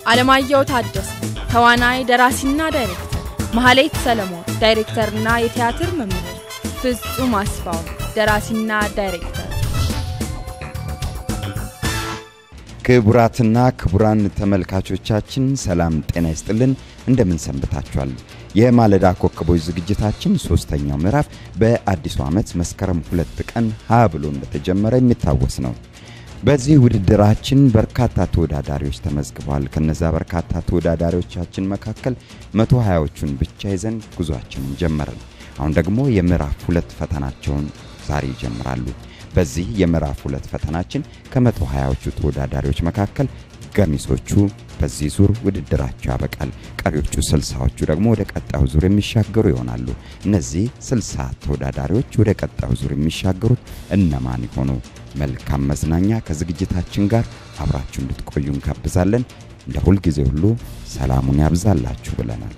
አለማየሁ ታደሰ ተዋናይ፣ ደራሲና ዳይሬክተር፣ መሐሌት ሰለሞን ዳይሬክተርና የቲያትር መምህር፣ ፍጹም አስፋው ደራሲና ዳይሬክተር። ክቡራትና ክቡራን ተመልካቾቻችን ሰላም ጤና ይስጥልን። እንደምን ሰንብታችኋል? የማለዳ ኮከቦች ዝግጅታችን ሶስተኛው ምዕራፍ በአዲሱ ዓመት መስከረም ሁለት ቀን ሀ ብሎ እንደተጀመረ የሚታወስ ነው። በዚህ ውድድራችን በርካታ ተወዳዳሪዎች ተመዝግበዋል። ከነዛ በርካታ ተወዳዳሪዎቻችን መካከል መቶ ሀያዎቹን ብቻ ይዘን ጉዟችንን ጀመርን። አሁን ደግሞ የምዕራፍ ሁለት ፈተናቸውን ዛሬ ይጀምራሉ። በዚህ የምዕራፍ ሁለት ፈተናችን ከመቶ ሀያዎቹ ተወዳዳሪዎች መካከል ገሚሶቹ በዚህ ዙር ውድድራቸው ያበቃል። ቀሪዎቹ ስልሳዎቹ ደግሞ ወደ ቀጣዩ ዙር የሚሻገሩ ይሆናሉ። እነዚህ ስልሳ ተወዳዳሪዎች ወደ ቀጣዩ ዙር የሚሻገሩት እነማን ይሆኑ? መልካም መዝናኛ ከዝግጅታችን ጋር አብራችሁ እንድትቆዩ እንጋብዛለን። እንደ ሁልጊዜ ሁሉ ሰላሙን ያብዛላችሁ ብለናል።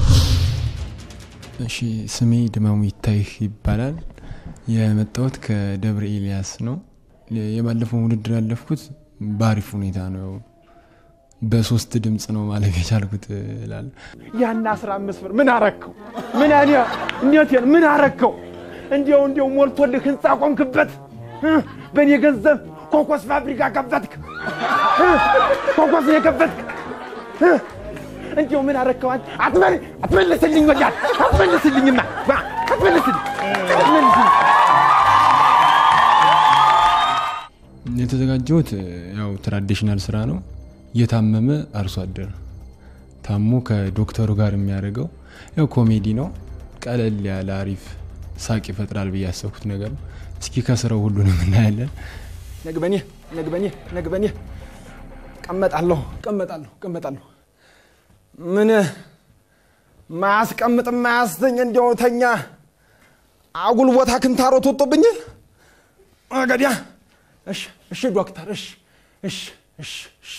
እሺ፣ ስሜ ድመሙ ይታይህ ይባላል። የመጣሁት ከደብረ ኤልያስ ነው። የባለፈውን ውድድር ያለፍኩት በአሪፍ ሁኔታ ነው። በሶስት ድምፅ ነው ማለፍ የቻልኩት እላለሁ። ያን አስራ አምስት ብር ምን አረከው? ምን ያኔ እንዴት ምን አረከው? እንዲያው እንዲያው ሞልቶልህ ህንፃ ቆምክበት። በእኔ ገንዘብ ኮኮስ ፋብሪካ ከፈትክ። ኮኮስ ነው የከፈትክ። እንዲያው ምን አረከው? አትመል አትመልስልኝ፣ ወዲያ አትመልስልኝማ፣ አትመልስልኝ፣ አትመልስልኝ። የተዘጋጀሁት ያው ትራዲሽናል ስራ ነው። የታመመ አርሶ አደር ታሞ ከዶክተሩ ጋር የሚያደርገው ያው ኮሜዲ ነው። ቀለል ያለ አሪፍ ሳቅ ይፈጥራል ብዬ ያሰብኩት ነገር ነው። እስኪ ከስራው ሁሉንም እናያለን። ነግበኔ ነግበኔ ነግበኔ ቀመጣለሁ ቀመጣለሁ ቀመጣለሁ ምን ማያስቀምጥ ማያስተኝ እንዲያው ተኛ አጉል ቦታ ክንታሮት ወጥቶብኛል። ገዲያ እሺ እሺ ዶክተር እሺ እሺ እሺ እሺ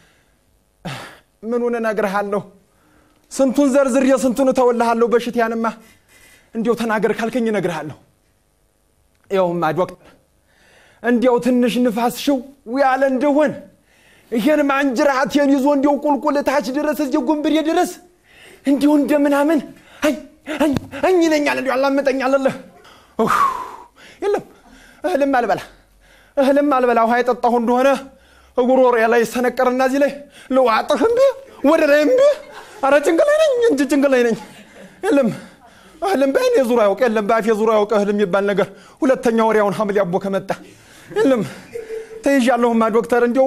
ምኑን እነግርሃለሁ? ስንቱን ዘርዝሬ ስንቱን እተውልሃለሁ? በሽትያንማ እንዲያው ተናገር ካልከኝ እነግርሃለሁ። ይኸውማ ዶክተር እንዲያው ትንሽ ንፋስ ሽው ያለ እንደሆን ይሄን ማንጅራቴን ይዞ እንዲያው ቁልቁል ታች ድረስ እዚህ ጉንብሬ ድረስ እንዲሁ እንደምናምን እኝ ይለኛል። እንዲያው አላመጠኛለልህ። የለም እህልም አልበላ እህልም አልበላ ውሃ የጠጣሁ እንደሆነ ጉሮሮ ላይ ሰነቀርና እዚህ ላይ ልዋጥህ እምቢ ወደ ላይ እምቢ። አረ ጭንቅ ላይ ነኝ እንጂ ጭንቅ ላይ ነኝ። የለም እህልም በአይኔ ዙር ያውቅ የለም በአፌ ዙር ያውቅ እህል የሚባል ነገር ሁለተኛ ወሬያውን ሐምሌ አቦ ከመጣ የለም ተይዣለሁማ ዶክተር። እንዲያው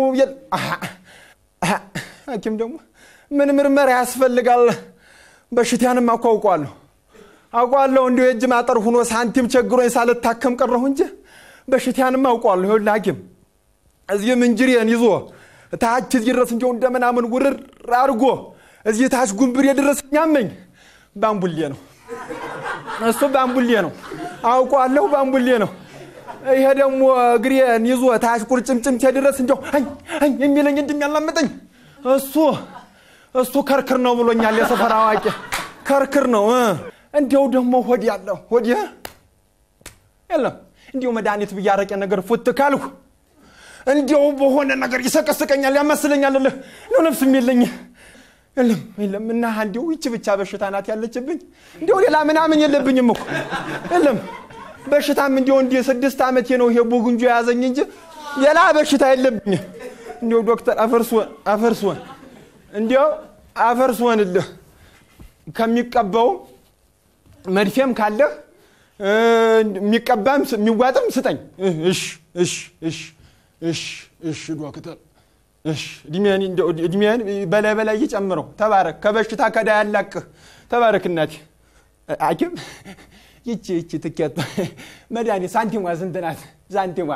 ሐኪም ደግሞ ምን ምርመራ ያስፈልጋል? በሽታንም እኮ አውቀዋለሁ አውቀዋለሁ። እንዲሁ የእጅ ማጠር ሁኖ ሳንቲም ቸግሮኝ ሳልታከም ቀረሁ እንጂ በሽታንም አውቀዋለሁ። ይኸውልህ ሐኪም እዚህ ምንጅሬን ይዞ ታች እዚህ ድረስ እንዲያው እንደምናምን ውርር አድርጎ እዚህ ታች ጉንብሬ ድረስ ያመኝ ባምቡሌ ነው። እሱ ባምቡሌ ነው አውቀዋለሁ፣ ባምቡሌ ነው። ይሄ ደግሞ እግሬን ይዞ ታች ቁርጭምጭምቴ ድረስ እንዲያው አኝ የሚለኝ እንደሚያላምጠኝ እሱ እሱ ከርክር ነው ብሎኛል የሰፈር አዋቂ። ከርክር ነው። እንዲያው ደግሞ ሆድ ያለው ሆድ የለም እንዲያው መድኃኒት ብያረቄ ነገር ፉት ካልሁ እንዲያው በሆነ ነገር ይሰቀስቀኛል፣ ያመስለኛል። ልህ ነው ነፍስም የለኝ የለም የለም። እና እንዲያው ይቺ ብቻ በሽታ ናት ያለችብኝ። እንዲያው ሌላ ምናምን የለብኝም እኮ የለም። በሽታም እንዲያው እንዲህ ስድስት ዓመቴ ነው ይሄ ቡጉንጆ የያዘኝ እንጂ ሌላ በሽታ የለብኝ። እንዲያው ዶክተር አፈርስወን አፈርስወን እንዲያው አፈርስወንልህ ከሚቀባውም መድፌም ካለህ የሚቀባም የሚዋጥም ስጠኝ። እሽ እሽ እሽ እሽ እሽ ዶክተር እሽ እድሜን እድሜን በላይ በላይ ይጨምረው። ተባረክ፣ ከበሽታ ከዳ ያላቅህ። ተባረክ እናቴ። ሐኪም ይቺ ይቺ ትኬት መድኃኒት ሳንቲሟ ስንት ናት? ሳንቲሟ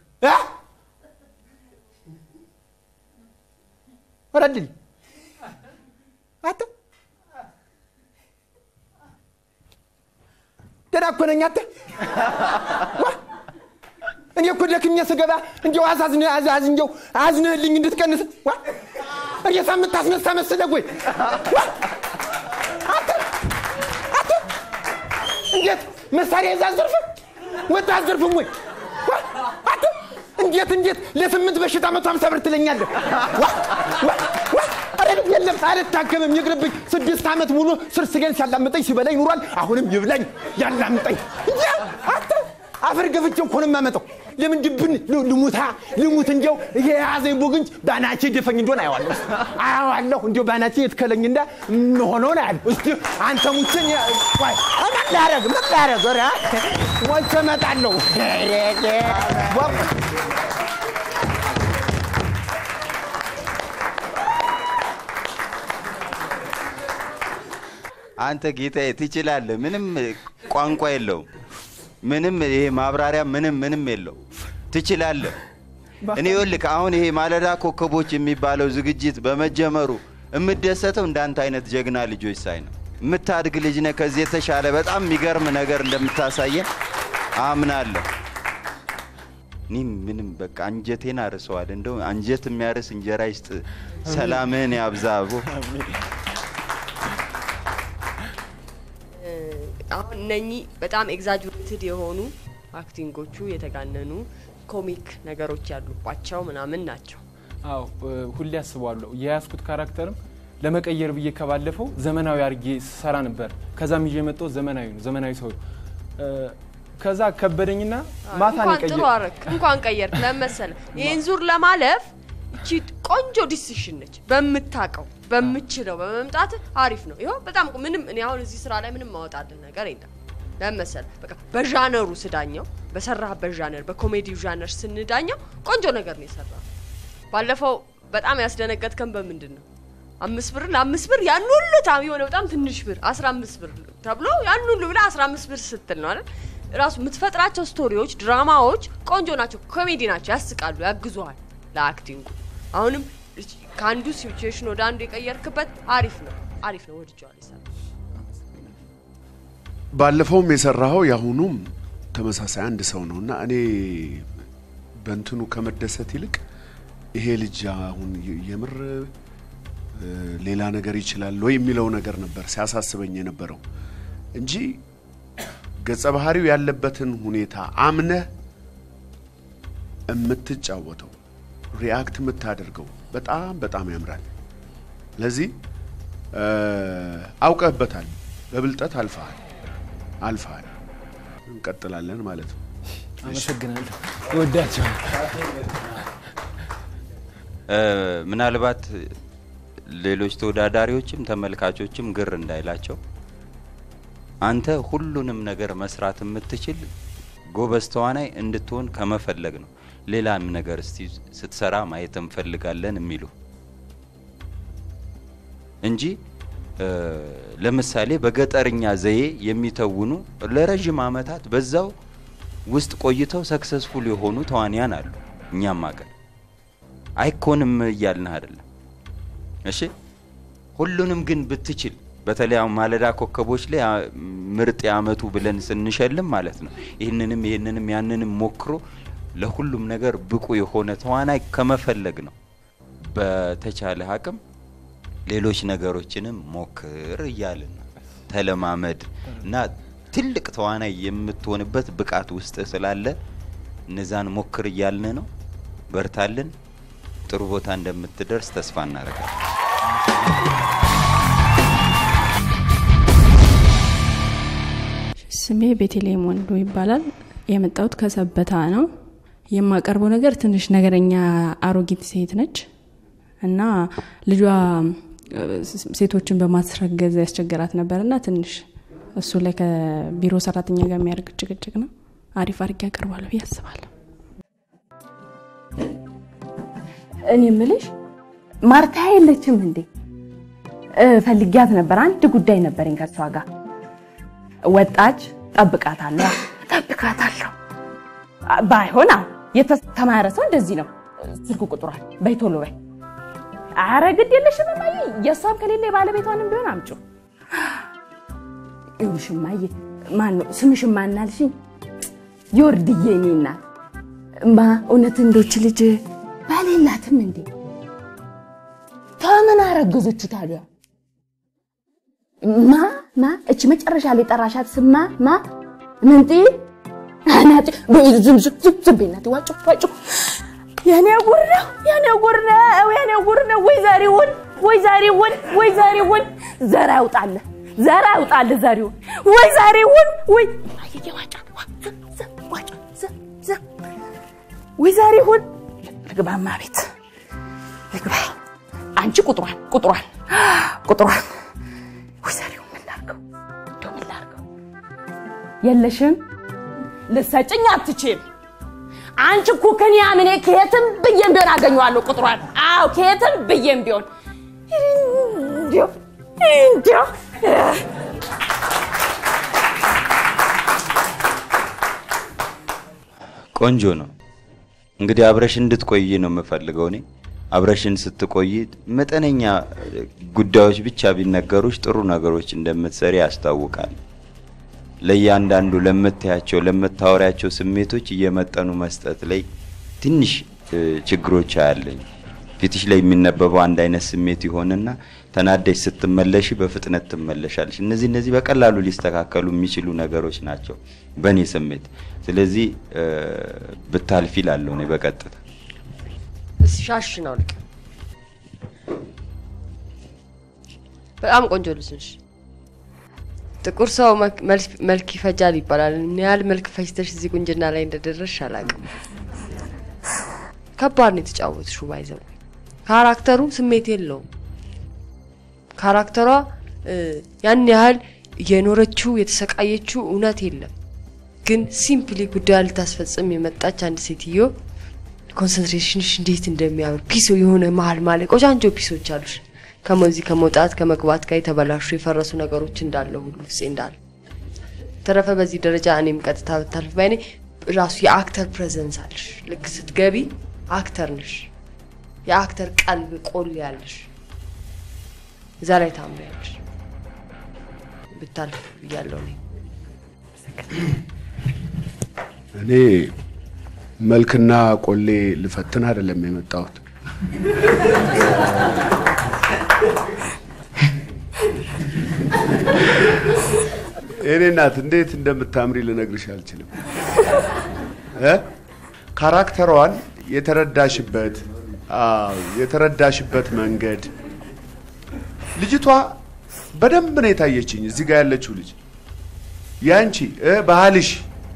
ወረድል አተ ደህና እኮ ነኝ አንተ እኔ እኮ ደክሜ ስገባ እንዲያው አዛዝነ አዛዝ እንዲያው አዝነህልኝ እንድትቀንስ ዋ ሬሳ የምታስነሳ መሰለህ ወይ? ዋ አንተ አንተ እንዴት መሳሪያ ይዘህ አዘርፍም ወጣ አዘርፍም ወይ? ዋ አንተ እንዴት እንዴት ለስምንት በሽታ መቶ ሀምሳ ብር ትለኛለህ? ዋ ዋ ዋ ኧረ መድኃኒት የለም አልታከምም፣ ይቅርብኝ። ስድስት ዓመት ሙሉ ስር ስገን ሲያላምጠኝ ሲበላኝ ኑሯል። አሁንም ይብላኝ ያላምጠኝ እንጂ አንተ አፈር ገፍቼ እኮ ነው የማመጣው። ለምን ድብን ል- ልሙታ ልሙት እንዲያው ይሄ የያዘኝ ቡግንጅ ባናቼ ደፈኝ እንደሆን አየዋለሁ አየዋለሁ እንዲያው ባናቼ የትከለኝ እንዳ የምሆነውን አያለሁ። እስቲ አንተ ሙችን ምን ላረግ ምን ላረግ ኧረ ሞቼ እመጣለሁ። አንተ ጌታዬ ትችላለህ። ምንም ቋንቋ የለውም። ምንም ይሄ ማብራሪያ ምንም ምንም የለው። ትችላለህ። እኔ ይኸውልህ አሁን ይሄ ማለዳ ኮከቦች የሚባለው ዝግጅት በመጀመሩ የምደሰተው እንዳንተ አይነት ጀግና ልጆች ሳይ ነው። የምታድግ ልጅ ነህ። ከዚህ የተሻለ በጣም የሚገርም ነገር እንደምታሳየን አምናለሁ። እኔ ምንም በቃ አንጀቴን አርሰዋል። እንደው አንጀት የሚያርስ እንጀራ ይስጥ፣ ሰላምህን ያብዛቦ አሁን እነኚህ በጣም ኤግዛጁሬትድ የሆኑ አክቲንጎቹ የተጋነኑ ኮሚክ ነገሮች ያሉባቸው ምናምን ናቸው። አዎ እ፣ ሁሌ አስበዋለሁ። የያዝኩት ካራክተርም ለመቀየር ብዬ ከባለፈው ዘመናዊ አድርጌ ሰራ ነበር። ከዛም ይዤ የመጣሁት ዘመናዊ ነው፣ ዘመናዊ ሰው እ፣ ከዛ ከበደኝና ማታ ነው እንኳን ጥሩ የቀየር አረክ እንኳን ቀየርክ። ለምን መሰለህ ይህን ዙር ለማለፍ እቺ ቆንጆ ዲሲሽን ነች። በምታውቀው በምችለው በመምጣት አሪፍ ነው። ይኸው በጣም እኮ ምንም እኔ አሁን እዚህ ስራ ላይ ምንም ማወጣልን ነገር የለም። ለምን መሰለህ በቃ በዣነሩ ስዳኘው በሰራህበት ዣነር በኮሜዲው ዣነር ስንዳኘው ቆንጆ ነገር ነው የሰራው። ባለፈው በጣም ያስደነገጥከን በምንድን ነው? አምስት ብር ለአምስት ብር ያን ሁሉ ታም የሆነ በጣም ትንሽ ብር አስራ አምስት ብር ተብሎ ያን ሁሉ ብላ አስራ አምስት ብር ስትል ነው አይደል? ራሱ የምትፈጥራቸው ስቶሪዎች፣ ድራማዎች ቆንጆ ናቸው፣ ኮሜዲ ናቸው፣ ያስቃሉ፣ ያግዙሃል ለአክቲንጉ። አሁንም እች- ከአንዱ ሲቹዌሽን ወደ አንዱ የቀየርክበት አሪፍ ነው፣ አሪፍ ነው፣ ወድጀዋል ይሰራል። ባለፈውም የሰራኸው የአሁኑም ተመሳሳይ አንድ ሰው ነው እና እኔ በእንትኑ ከመደሰት ይልቅ ይሄ ልጅ አሁን የ- የምር እ፣ ሌላ ነገር ይችላል ወይ የሚለው ነገር ነበር ሲያሳስበኝ የነበረው እንጂ ገጸ ባህሪው ያለበትን ሁኔታ አምነህ የምትጫወተው ሪአክት የምታደርገው በጣም በጣም ያምራል። ለዚህ እ፣ አውቀህበታል፣ በብልጠት አልፈሃል አልፈሃል። እንቀጥላለን ማለት ነው። አመሰግናለሁ። እወዳቸዋል። እ፣ ምናልባት ሌሎች ተወዳዳሪዎችም ተመልካቾችም ግር እንዳይላቸው አንተ ሁሉንም ነገር መስራት የምትችል ጎበዝ ተዋናይ እንድትሆን ከመፈለግ ነው። ሌላም ነገር እስቲ ስትሰራ ማየት እንፈልጋለን የሚሉ እንጂ እ፣ ለምሳሌ በገጠርኛ ዘዬ የሚተውኑ ለረዥም ዓመታት በዛው ውስጥ ቆይተው ሰክሰስፉል የሆኑ ተዋንያን አሉ። እኛም አገር አይኮንም እያልን አይደለም። እሺ ሁሉንም ግን ብትችል በተለይ አሁን ማለዳ ኮከቦች ላይ አ- ምርጥ የአመቱ ብለን ስንሸልም ማለት ነው ይህንንም ይህንንም ያንንም ሞክሮ ለሁሉም ነገር ብቁ የሆነ ተዋናይ ከመፈለግ ነው። በተቻለ አቅም ሌሎች ነገሮችንም ሞክር እያልን ነው። ተለማመድ እና ትልቅ ተዋናይ የምትሆንበት ብቃት ውስጥ ስላለ እነዛን ሞክር እያልን ነው። በርታልን። ጥሩ ቦታ እንደምትደርስ ተስፋ እናደርጋለን። ስሜ ቤተልሔም ወንዱ ይባላል። የመጣሁት ከሰበታ ነው። የማቀርበው ነገር ትንሽ ነገረኛ አሮጊት ሴት ነች እና ልጇ እ፣ ሴቶችን በማስረገዝ ያስቸገራት ነበር እና ትንሽ እሱ ላይ ከቢሮ ሰራተኛ ጋር የሚያደርግ ጭቅጭቅ ነው። አሪፍ አድርጌ ያቀርባለሁ ብዬ አስባለሁ። እኔ ምልሽ ማርታ የለችም እንዴ? እ፣ ፈልጊያት ነበር። አንድ ጉዳይ ነበረኝ ከሷ ጋር። ወጣች። ጠብቃታለሁ፣ ጠብቃታለሁ። አ- ባይሆን አዎ፣ የተማረ ሰው እንደዚህ ነው። ስልክ ቁጥሯል በይ ቶሎ በይ። አረ ግድ የለሽም እማዬ፣ የእሷም ከሌለ የባለቤቷንም ቢሆን አምጩ። ይኸውልሽ እማዬ፣ ማን ነው ስምሽ? ማናልሽኝ? የወርድዬ እኔ እናት ማ እውነት እንዶች ልጅ ባል የላትም እንዴ? ተምን አረገዘችው ታዲያ? ማ ማ እች መጨረሻ ላይ ጠራሻት ስማ ማ ምንጢ አናጭ ዝም ዝም ዝም ዝም በይ እናቴ ዋጭ ዋጭ የኔ ጉር ነው የኔ ጉር ነው የኔ ጉር ነው ወይ ዛሬውን ወይ ዘሪሁን ወይ ዘሪሁን ዘር ያውጣልህ ዘር ያውጣልህ ዘሪሁን ወይ ዘሪሁን ወይ አየየ ዋጫ ዋ- ዘ- ዘ- ዋጫ ዘ- ዘ- ወይ ዘሪሁን ልግባማ ቤት ልግባ አንቺ ቁጥሯን ቁጥሯን ቁጥሯን ወይ ዘሪሁን ምን ላድርገው እንደው ምን ላድርገው የለሽም ልሰጭኝ አትችም አንቺ እኮ ከኔ አምኔ ከየትም ብዬም ቢሆን አገኘዋለሁ ቁጥሯን። አዎ ከየትም ብዬም ቢሆን እንዲያው እንዲያው ቆንጆ ነው። እንግዲህ አብረሽ እንድትቆይ ነው የምፈልገው እኔ። አብረሽን ስትቆይ መጠነኛ ጉዳዮች ብቻ ቢነገሩሽ ጥሩ ነገሮች እንደምትሰሪ ያስታውቃል። ለእያንዳንዱ ለምታያቸው ለምታወሪያቸው ስሜቶች እየመጠኑ መስጠት ላይ ትንሽ እ፣ ችግሮች አያለኝ። ፊትሽ ላይ የሚነበበው አንድ አይነት ስሜት ይሆንና ተናደሽ ስትመለሽ በፍጥነት ትመለሻለሽ። እነዚህ እነዚህ በቀላሉ ሊስተካከሉ የሚችሉ ነገሮች ናቸው በእኔ ስሜት። ስለዚህ እ፣ ብታልፊ ላለሁ እኔ በቀጥታ እስኪ ሻሽ ነው ልቅ በጣም ቆንጆ ልጅ ነሽ። ጥቁር ሰው መልክ- መልክ- መልክ ይፈጃል ይባላል። ምን ያህል መልክ ፈጅተሽ እዚህ ቁንጅና ላይ እንደደረስሽ አላውቅም። ከባድ ነው የተጫወትሽው። ባይዘው ካራክተሩ ስሜት የለውም። ካራክተሯ እ፣ ያን ያህል የኖረችው የተሰቃየችው እውነት የለም። ግን ሲምፕሊ ጉዳዩ ልታስፈጽም የመጣች አንድ ሴትዮ ኮንሰንትሬሽንሽ እንዴት እንደሚያምር ፒሶ የሆነ መሀል ማለ ቆጫንጆ ፒሶች አሉሽ። ከመዚህ ከመውጣት ከመግባት ጋር የተበላሹ የፈረሱ ነገሮች እንዳለ ሁሉ ፍፄ እንዳለ ተረፈ በዚህ ደረጃ እኔም ቀጥታ ብታልፍ ባይኔ ራሱ የአክተር ፕሬዘንስ አለሽ። ልክ ስትገቢ አክተር ነሽ። የአክተር ቀልብ ቆል ያለሽ እዛ ላይ ታምሪያለሽ። ብታልፍ ብያለሁ እኔ። እኔ መልክና ቆሌ ልፈትን አይደለም የመጣሁት። እኔ እናት እንዴት እንደምታምሪ ልነግርሽ አልችልም። እ? ካራክተሯን የተረዳሽበት አዎ፣ የተረዳሽበት መንገድ ልጅቷ በደንብ ነው የታየችኝ። እዚህ ጋር ያለችው ልጅ ያንቺ እ ባህልሽ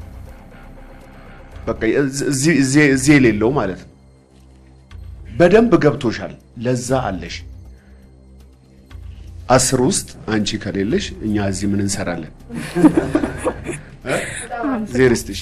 በቃ እዚህ እዚህ እዚህ የሌለው ማለት ነው። በደንብ ገብቶሻል። ለዛ አለሽ። አስር ውስጥ አንቺ ከሌለሽ እኛ እዚህ ምን እንሰራለን? እ? እግዜር ይስጥሽ።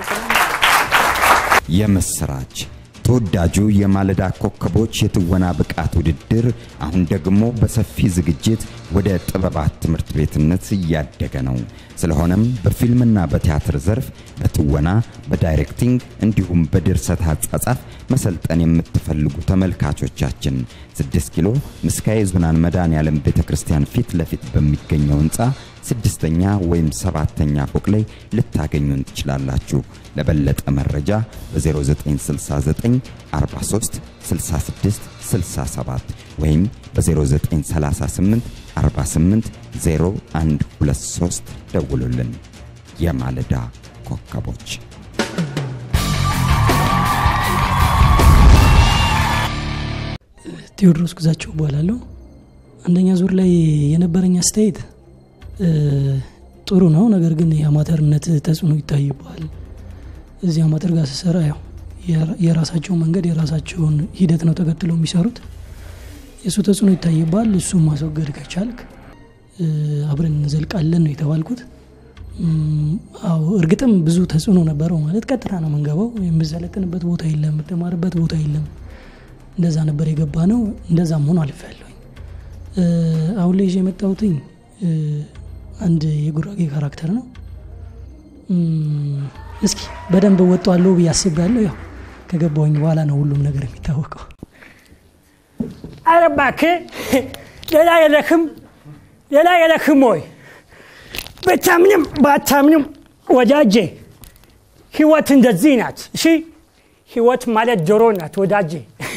የምስራች ተወዳጁ የማለዳ ኮከቦች የትወና ብቃት ውድድር አሁን ደግሞ በሰፊ ዝግጅት ወደ ጥበባት ትምህርት ቤትነት እያደገ ነው። ስለሆነም በፊልምና በቲያትር ዘርፍ በትወና፣ በዳይሬክቲንግ እንዲሁም በድርሰት አጻጻፍ መሰልጠን የምትፈልጉ ተመልካቾቻችን 6 ኪሎ ምስካየ ኅዙናን መድኃኔዓለም ቤተ ክርስቲያን ፊት ለፊት በሚገኘው ህንፃ ስድስተኛ ወይም ሰባተኛ ፎቅ ላይ ልታገኙን ትችላላችሁ። ለበለጠ መረጃ በ0969 43 66 67 ወይም በ0938 48 0123 ደውሉልን። የማለዳ ኮከቦች ቴዎድሮስ ግዛቸው እባላለሁ። አንደኛ ዙር ላይ የነበረኝ አስተያየት እ፣ ጥሩ ነው፣ ነገር ግን የአማተርነት ተጽዕኖ ይታይበዋል። እዚህ አማተር ጋር ስሰራ ያው የራ- የራሳቸው መንገድ የራሳቸውን ሂደት ነው ተከትለው የሚሰሩት። የእሱ ተጽዕኖ ይታይባል። እሱን ማስወገድ ከቻልክ እ፣ አብረን እንዘልቃለን ነው የተባልኩት። እም፣ አዎ እርግጥም ብዙ ተጽዕኖ ነበረው። ማለት ቀጥታ ነው የምንገባው። የምዘለጥንበት ቦታ የለም፣ የምትማርበት ቦታ የለም። እንደዛ ነበር የገባ ነው። እንደዛም ሆኖ አልፌያለሁኝ። እ፣ አሁን ላይ ይዤ የመጣሁትኝ እ፣ አንድ የጉራጌ ካራክተር ነው። እም፣ እስኪ በደንብ እወጣዋለሁ ብዬ አስቤያለሁ። ያው ከገባሁኝ በኋላ ነው ሁሉም ነገር የሚታወቀው። ኧረ እባክህ ሌላ የለክም ሌላ የለክም ወይ? ብታምንም ባታምንም ወዳጄ ህይወት እንደዚህ ናት። እሺ ህይወት ማለት ዶሮ ናት ወዳጄ።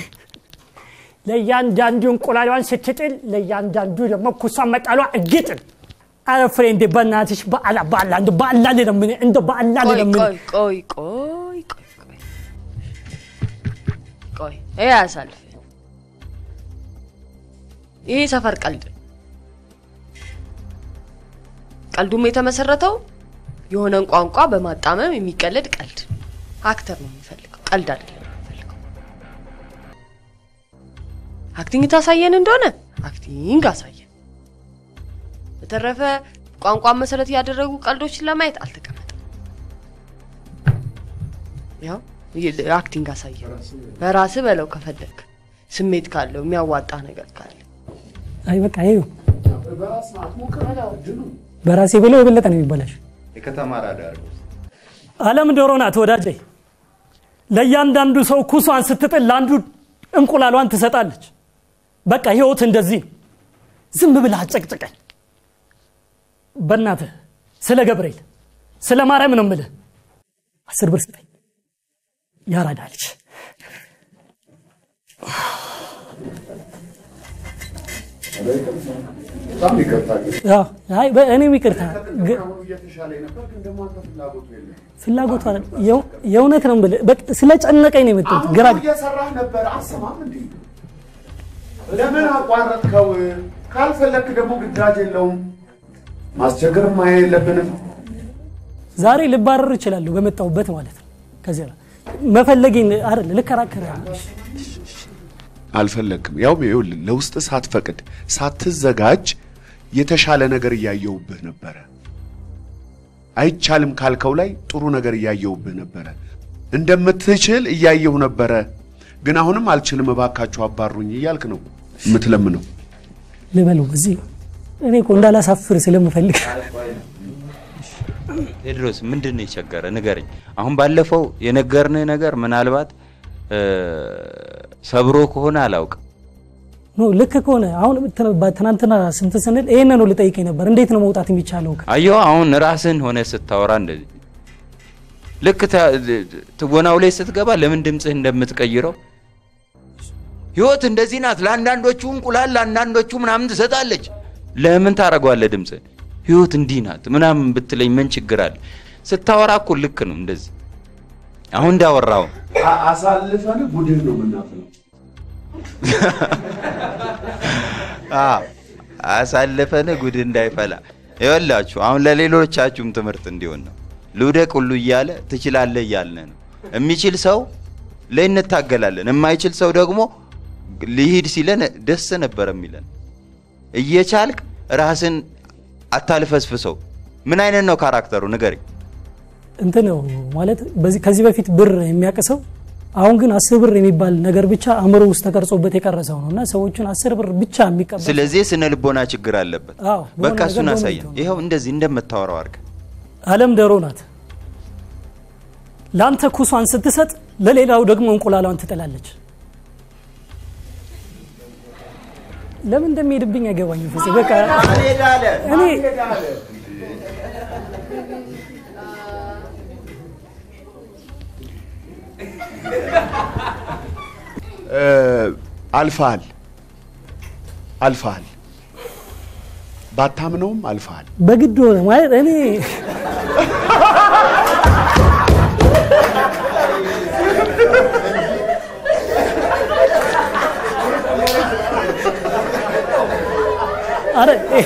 ለእያንዳንዱ እንቁላሏን ስትጥል ለእያንዳንዱ ደግሞ ኩሷን መጣሏ እርግጥን። ኧረ ፍሬንዴ በእናትሽ በአላ በአላ እንደው በአላ ልለምንህ እንደው በአላ ቆይ ልለምንህ ቆይ ቆይ ቆይ ቆይ ቆይ ቆይ ይሄ አያሳልፍ ይሄ ሰፈር ቀልድ ነው። ቀልዱም የተመሰረተው የሆነን ቋንቋ በማጣመም የሚቀለድ ቀልድ ነው። አክተር ነው የሚፈልገው፣ ቀልድ አይደለም የሚፈልገው። አክቲንግ ታሳየን እንደሆነ አክቲንግ አሳየን። በተረፈ ቋንቋን መሰረት ያደረጉ ቀልዶችን ለማየት አልተቀመጠም። ያው ይ- አክቲንግ አሳየን። በራስ በለው ከፈለግ ስሜት ካለው የሚያዋጣ ነገር ካለ አይ በቃ ይኸው በራሴ ብለው የበለጠ ነው የሚበላሽ። የከተማ ራዳር አለም ዶሮ ናት ወዳጄ። ለእያንዳንዱ ሰው ኩሷን ስትጥል ለአንዱ እንቁላሏን ትሰጣለች። በቃ ህይወት እንደዚህ ነው። ዝም ብለህ አጨቅጭቀኝ። በእናትህ ስለ ገብርኤል ስለ ማርያም ነው የምልህ። አስር ብር ስጠኝ። ያራዳ ልጅ በጣም ይቅርታ ግን አዎ፣ አይ በ- እኔም ይቅርታ ግ- አሁኑ እየተሻለ ነበር፣ ግን ደግሞ አንተ ፍላጎቱ የለም። ፍላጎቱ አይደል፣ የው- የእውነት ነው የምልህ። በቃ ስለጨነቀኝ ነው የመጣሁት። አሁን ግራ እኮ እየሰራህ ነበር፣ አሰማም እንዴ? ለምን አቋረጥከው? ካልፈለክ ደግሞ ግዳጅ የለውም። ማስቸገርም ማየ የለብንም። ዛሬ ልባረር እችላለሁ በመጣሁበት ማለት ነው። ከዚያ መፈለጌን አይደል ልከራከር አልፈለግክም። ያው ይኸውልህ ለውስጥ ሳትፈቅድ ሳትዘጋጅ የተሻለ ነገር እያየውብህ ነበረ። አይቻልም ካልከው ላይ ጥሩ ነገር እያየውብህ ነበረ። እንደምትችል እያየሁ ነበረ። ግን አሁንም አልችልም፣ እባካችሁ አባሩኝ እያልክ ነው የምትለምነው። ልበለው እዚህ እኔ እኮ እንዳላሳፍር ስለምፈልግ ቴድሮስ ምንድን ነው የቸገረ ንገረኝ። አሁን ባለፈው የነገርንህ ነገር ምናልባት እ፣ ሰብሮ ከሆነ አላውቅም። ኖ ልክ ከሆነ አሁን ት- ትናንትና ስንት ስንል ይሄንን ነው ልጠይቀኝ ነበር። እንዴት ነው መውጣት የሚቻለው? አየሁ አሁን ራስህን ሆነ ስታወራ እንደዚህ ልክ ተ- ትወናው ላይ ስትገባ ለምን ድምፅህ እንደምትቀይረው ህይወት እንደዚህ ናት። ለአንዳንዶቹ እንቁላል ለአንዳንዶቹ ምናምን ትሰጣለች። ለምን ታደርገዋለህ ድምፅህን? ህይወት እንዲህ ናት ምናምን ብትለኝ ምን ችግር አለ? ስታወራ እኮ ልክ ነው እንደዚህ አሁን እንዳወራው አሳልፈን ጉድህ ነው የምናፍለው። አዎ፣ አሳልፈን ጉድ እንዳይፈላ ይወላችሁ። አሁን ለሌሎቻችሁም ትምህርት እንዲሆን ነው። ልውደቅ ሁሉ እያለ ትችላለህ እያልን ነው። የሚችል ሰው ላይ እንታገላለን፣ የማይችል ሰው ደግሞ ሊሂድ ሲለን ደስ ነበር የሚለን። እየቻልክ ራስን አታልፈስፍሰው። ምን አይነት ነው ካራክተሩ ንገረኝ። እንትን ነው ማለት በዚህ ከዚህ በፊት ብር የሚያቅሰው አሁን ግን አስር ብር የሚባል ነገር ብቻ አእምሮ ውስጥ ተቀርጾበት የቀረሰው ነው እና ሰዎቹን አስር ብር ብቻ የሚቀበል ስለዚህ የስነ ልቦና ችግር አለበት። አዎ፣ በሆነ በቃ ነገር እሱን በሆነ አሳየን። ይተው። ይኸው እንደዚህ እንደምታወራው አድርገህ አለም ዶሮ ናት። ለአንተ ኩሷን ስትሰጥ ለሌላው ደግሞ እንቁላሏን ትጥላለች። ለምን እንደሚሄድብኝ አይገባኝም። ፍፄ በቃ እኔ አልፈሃል አልፈሃል፣ ባታምነውም አልፈሃል። በግድ ሆነ ማለት እኔ አረ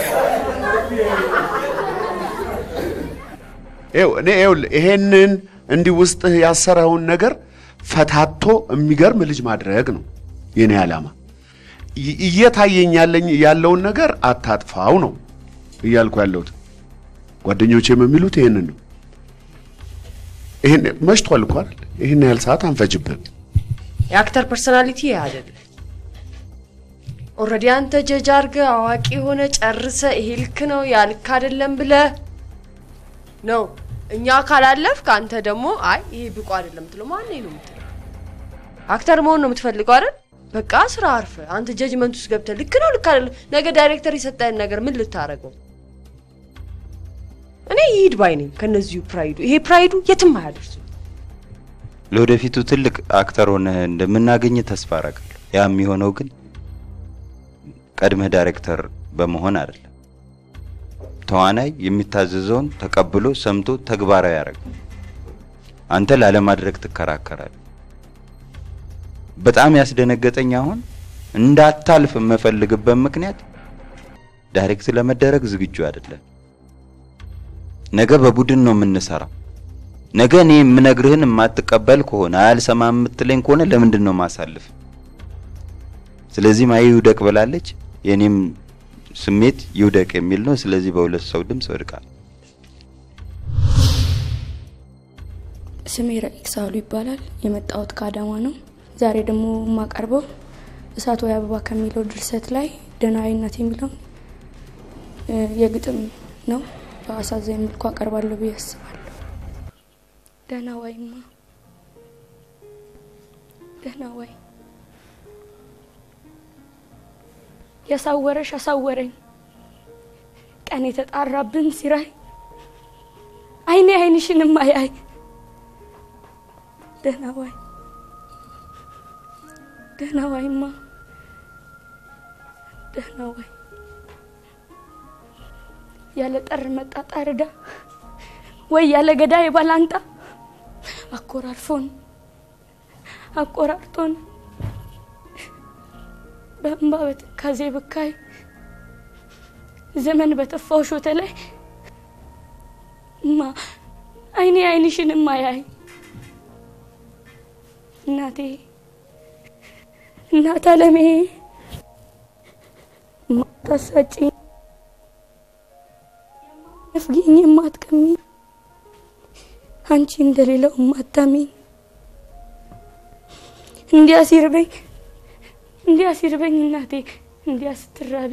ይኸው እኔ ይኸውልህ ይሄንን እንዲህ ውስጥህ ያሰረውን ነገር ፈታቶ የሚገርም ልጅ ማድረግ ነው የኔ ዓላማ። ይ- እየታየኝ ያለኝ ያለውን ነገር አታጥፋው ነው እያልኩ ያለሁት። ጓደኞቼም የሚሉት ይሄንን ነው። ይሄን መሽቷል እኮ አይደል? ይህን ያህል ሰዓት አንፈጅብህም። የአክተር ፐርሶናሊቲ ይህ አይደለም። ኦልሬዲ አንተ ጀጅ አድርገህ አዋቂ የሆነ ጨርሰ ይሄ ልክ ነው ያ ልክ አይደለም ብለህ ነው እኛ ካላለፍክ አንተ ደግሞ አይ ይሄ ብቁ አይደለም ምትለው ማን ነው የምትለው? አክተር መሆን ነው የምትፈልገው አይደል? በቃ ስራ አርፈ አንተ ጀጅመንት ውስጥ ገብተህ ልክ ነው ልክ አይደለም፣ ነገ ዳይሬክተር የሰጠህን ነገር ምን ልታረገው? እኔ ይሂድ ባይ ነኝ ከነዚሁ ፕራይዱ። ይሄ ፕራይዱ የትም አያደርሱ። ለወደፊቱ ትልቅ አክተር ሆነህ እንደምናገኝ ተስፋ አደርጋለሁ። ያ የሚሆነው ግን ቀድመህ ዳይሬክተር በመሆን አይደለም። ተዋናይ የሚታዘዘውን ተቀብሎ ሰምቶ ተግባራዊ ያደርግ። አንተ ላለማድረግ ትከራከራለህ። በጣም ያስደነገጠኝ አሁን እንዳታልፍ የምፈልግበት ምክንያት ዳይሬክት ለመደረግ ዝግጁ አይደለም። ነገ በቡድን ነው የምንሰራው። ነገ እኔ የምነግርህን የማትቀበል ከሆነ አያልሰማ የምትለኝ ከሆነ ለምንድን ነው ማሳልፍ? ስለዚህ ማየ ይውደቅ ብላለች። የኔም ስሜት ይውደቅ የሚል ነው። ስለዚህ በሁለት ሰው ድምፅ ወድቃል። ስሜ ረቂቅ ሳህሉ ይባላል። የመጣሁት ከአዳማ ነው። ዛሬ ደግሞ የማቀርበው እሳት ወይ አበባ ከሚለው ድርሰት ላይ ደህናዊነት የሚለውን እ፣ የግጥም ነው። በአሳዛኝ መልኩ አቀርባለሁ ብዬ አስባለሁ። ደህና ዋይማ ደህና ዋይ ያሳወረሽ አሳወረኝ ቀን የተጣራብን ሲራይ አይኔ አይንሽንም አያይ ደህና ዋይ ደህና ዋይማ ደህና ዋይ ያለ ጠር መጣ ጣርዳ ወይ ያለ ገዳይ ባላንጣ አኮራርፎን አቆራርጦን በእንባ በትካዜ ብካይ ዘመን በተፋው ሾተ ላይ እማ አይኔ አይንሽን ማያይ እናቴ እናት አለሜ ማታሳጪ ነፍጊኝ የማትቀሚ አንቺ እንደሌለው ማታሚኝ እንዲያ ሲርበኝ እንዲያ ሲርበኝ እናቴ እንዲያ ስትራቢ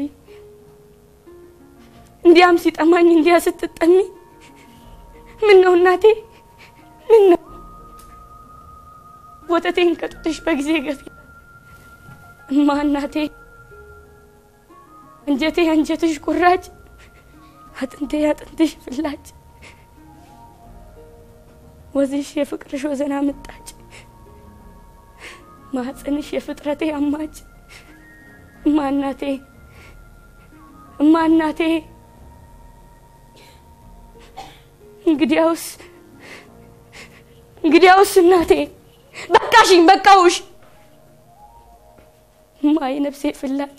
እንዲያም ሲጠማኝ እንዲያ ስትጠሚ ምን ነው እናቴ ምን ነው ወተቴን ከጡትሽ በጊዜ ገፊ እማ እናቴ አንጀቴ አንጀትሽ ቁራጭ አጥንቴ አጥንትሽ ፍላጭ ወዝሽ የፍቅርሽ ወዘና ምጣጭ ማህፀንሽ የፍጥረቴ አማጭ እማ እናቴ እማ እናቴ እንግዲያውስ እንግዲያውስ እናቴ በቃሽኝ በቃውሽ እማ የነፍሴ ፍላጭ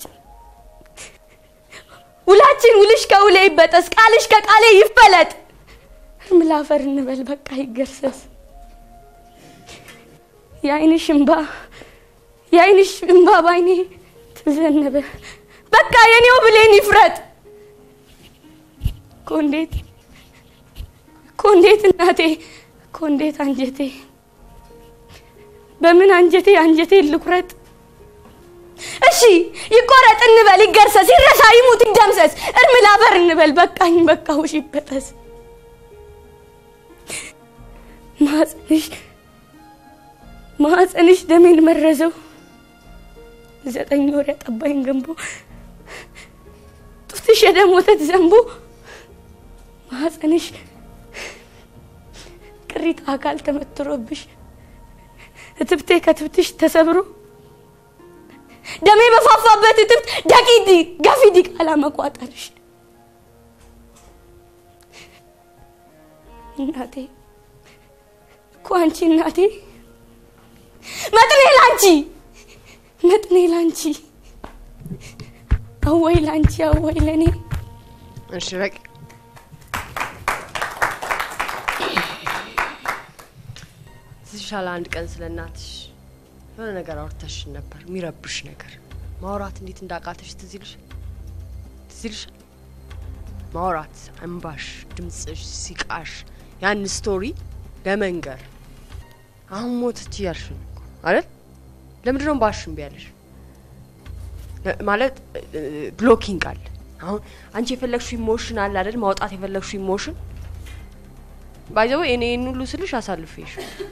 ውላችን ውልሽ ከውሌ ይበጠስ ቃልሽ ከቃሌ ይፈለጥ እርም ላፈር እንበል በቃ ይገርሰስ የአይንሽ እንባ የአይንሽ እንባ ባይኔ ተዘነበ በቃ የኔው ብሌን ይፍረጥ እኮ እንዴት እኮ እንዴት እናቴ እኮ እንዴት አንጀቴ በምን አንጀቴ አንጀቴ ልቁረጥ እሺ ይቆረጥ እንበል ይገርሰስ ይረሳ ይሙት ይደምሰስ እርም ላፈር እንበል በቃኝ በቃውሽ ይበጠስ ማህፀንሽ ማህፀንሽ ደሜን መረዘው ዘጠኝ ወር ያጠባኝ ገንቦ ጡትሽ የደም ወተት ዘንቦ ማህፀንሽ ቅሪት አካል ተመትሮብሽ እትብቴ ከትብትሽ ተሰብሮ ደሜ በፋፋበት እትብት ደቂዲ ገፊ ዲቃላ መቋጠርሽ እናቴ እኮ አንቺ እናቴ መጥኔ ላንቺ መጥኔ ላንቺ አወይ ላንቺ አወይ ለኔ እሺ በቂ ትሻለ አንድ ቀን ስለ እናትሽ የሆነ ነገር አውርተሽ ነበር የሚረብሽ ነገር ማውራት እንዴት እንዳቃተሽ ትዝ ይልሻል ትዝ ይልሻል ማውራት እንባሽ ድምፅሽ ሲቃሽ ያን ስቶሪ ለመንገር አሁን ሞተች እያልሽ ነው እኮ አይደል ለምንድን ነው ባሽ እምቢ ያለሽ ለ- ማለት ብሎኪንግ አለ አሁን አንቺ የፈለግሽው ኢሞሽን አለ አይደል ማውጣት የፈለግሽው ኢሞሽን ባይዘው እኔ ይህን ሁሉ ስልሽ አሳልፌሽ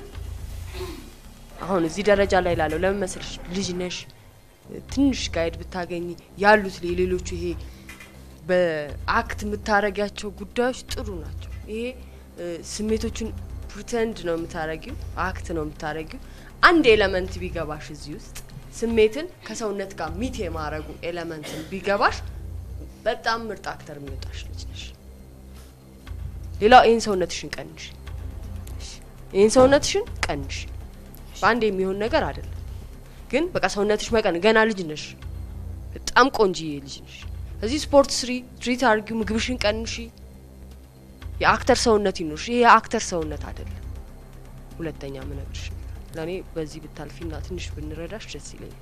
አሁን እዚህ ደረጃ ላይ ላለው ለምን መሰለሽ ልጅ ነሽ ትንሽ ጋይድ ብታገኝ ያሉት የሌሎቹ ይሄ በአክት የምታረጊያቸው ጉዳዮች ጥሩ ናቸው ይሄ እ፣ ስሜቶቹን ፕሪተንድ ነው የምታረጊው አክት ነው የምታረጊው አንድ ኤለመንት ቢገባሽ እዚህ ውስጥ ስሜትን ከሰውነት ጋር ሚት የማረጉ ኤለመንትን ቢገባሽ በጣም ምርጥ አክተር የሚወጣሽ ልጅ ነሽ ሌላው ይህን ሰውነትሽን ቀንሽ ይህን ሰውነትሽን ቀንሽ በአንድ የሚሆን ነገር አይደለም ግን በቃ ሰውነትሽ መቀን ገና ልጅ ነሽ፣ በጣም ቆንጂዬ ልጅ ነሽ። እዚህ ስፖርት ስሪ፣ ትሪት አድርጊው፣ ምግብሽን ቀንሺ፣ የአክተር ሰውነት ይኖርሽ። ይሄ የአክተር ሰውነት አይደለም። ሁለተኛ ምነግርሽ ለእኔ በዚህ ብታልፊና ትንሽ ብንረዳሽ ደስ ይለኛል።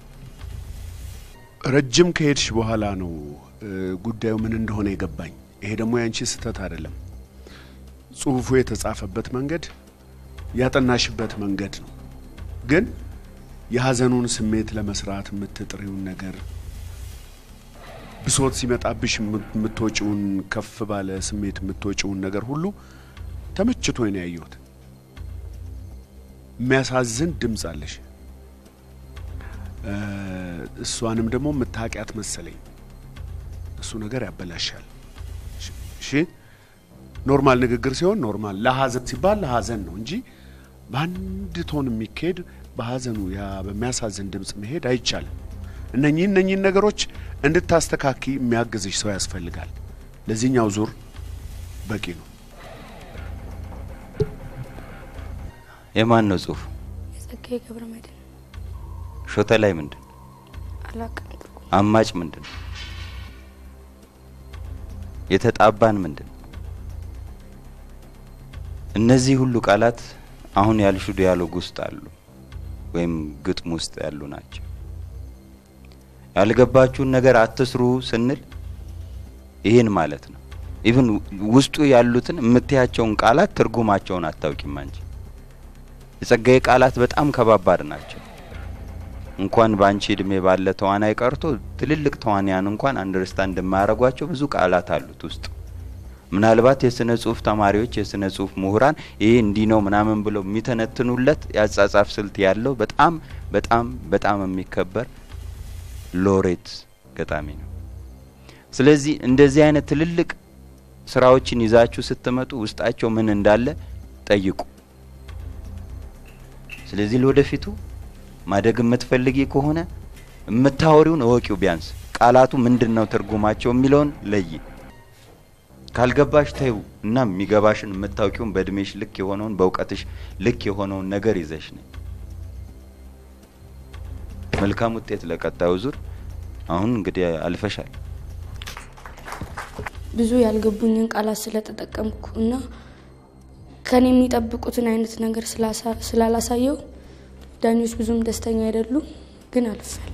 ረጅም ከሄድሽ በኋላ ነው እ፣ ጉዳዩ ምን እንደሆነ የገባኝ። ይሄ ደግሞ ያንቺ ስህተት አይደለም። ጽሁፉ የተጻፈበት መንገድ ያጠናሽበት መንገድ ነው። ግን የሀዘኑን ስሜት ለመስራት የምትጥሪውን ነገር ብሶት ሲመጣብሽ የምት- የምትወጪውን ከፍ ባለ ስሜት የምትወጪውን ነገር ሁሉ ተመችቶኝ ነው ያየሁት። የሚያሳዝን ድምፅ አለሽ። እ፣ እሷንም ደግሞ የምታውቂያት መሰለኝ። እሱ ነገር ያበላሻል። እሺ- እሺ ኖርማል ንግግር ሲሆን ኖርማል፣ ለሀዘን ሲባል ለሀዘን ነው እንጂ በአንድ ቶን የሚካሄድ በሀዘኑ ያ በሚያሳዝን ድምፅ መሄድ አይቻልም። እነኚህ እነኚህን ነገሮች እንድታስተካኪ የሚያግዝሽ ሰው ያስፈልጋል። ለዚህኛው ዙር በቂ ነው። የማን ነው ጽሁፉ? የጸጋዬ ገብረ መድኅን ሾተ ላይ ምንድን ነው? አላቅም። አማጭ ምንድን ነው? የተጣባን ምንድን ነው? እነዚህ ሁሉ ቃላት አሁን ያልሹ ዲያሎግ ውስጥ አሉ ወይም ግጥም ውስጥ ያሉ ናቸው። ያልገባችሁን ነገር አትስሩ ስንል ይህን ማለት ነው። ኢቭን ውስጡ ያሉትን የምትያቸውን ቃላት ትርጉማቸውን አታውቂም አንቺ። የጸጋዬ ቃላት በጣም ከባባድ ናቸው። እንኳን በአንቺ እድሜ ባለ ተዋናይ ቀርቶ ትልልቅ ተዋንያን እንኳን አንደርስታንድ የማያደርጓቸው ብዙ ቃላት አሉት ውስጡ። ምናልባት የስነ ጽሁፍ ተማሪዎች፣ የስነ ጽሁፍ ምሁራን ይሄ እንዲህ ነው ምናምን ብለው የሚተነትኑለት የአጻጻፍ ስልት ያለው በጣም በጣም በጣም የሚከበር ሎሬት ገጣሚ ነው። ስለዚህ እንደዚህ አይነት ትልልቅ ስራዎችን ይዛችሁ ስትመጡ ውስጣቸው ምን እንዳለ ጠይቁ። ስለዚህ ለወደፊቱ ማደግ የምትፈልጊ ከሆነ የምታወሪውን እወቂው። ቢያንስ ቃላቱ ምንድን ነው ትርጉማቸው የሚለውን ለይ። ካልገባሽ ተይው እና የሚገባሽን የምታውቂውን በእድሜሽ ልክ የሆነውን በእውቀትሽ ልክ የሆነውን ነገር ይዘሽ ነኝ። መልካም ውጤት ለቀጣዩ ዙር። አሁን እንግዲህ አልፈሻል። ብዙ ያልገቡኝን ቃላት ስለተጠቀምኩ እና ከኔ የሚጠብቁትን አይነት ነገር ስላሳ- ስላላሳየው ዳኞች ብዙም ደስተኛ አይደሉም፣ ግን አልፌያለሁ።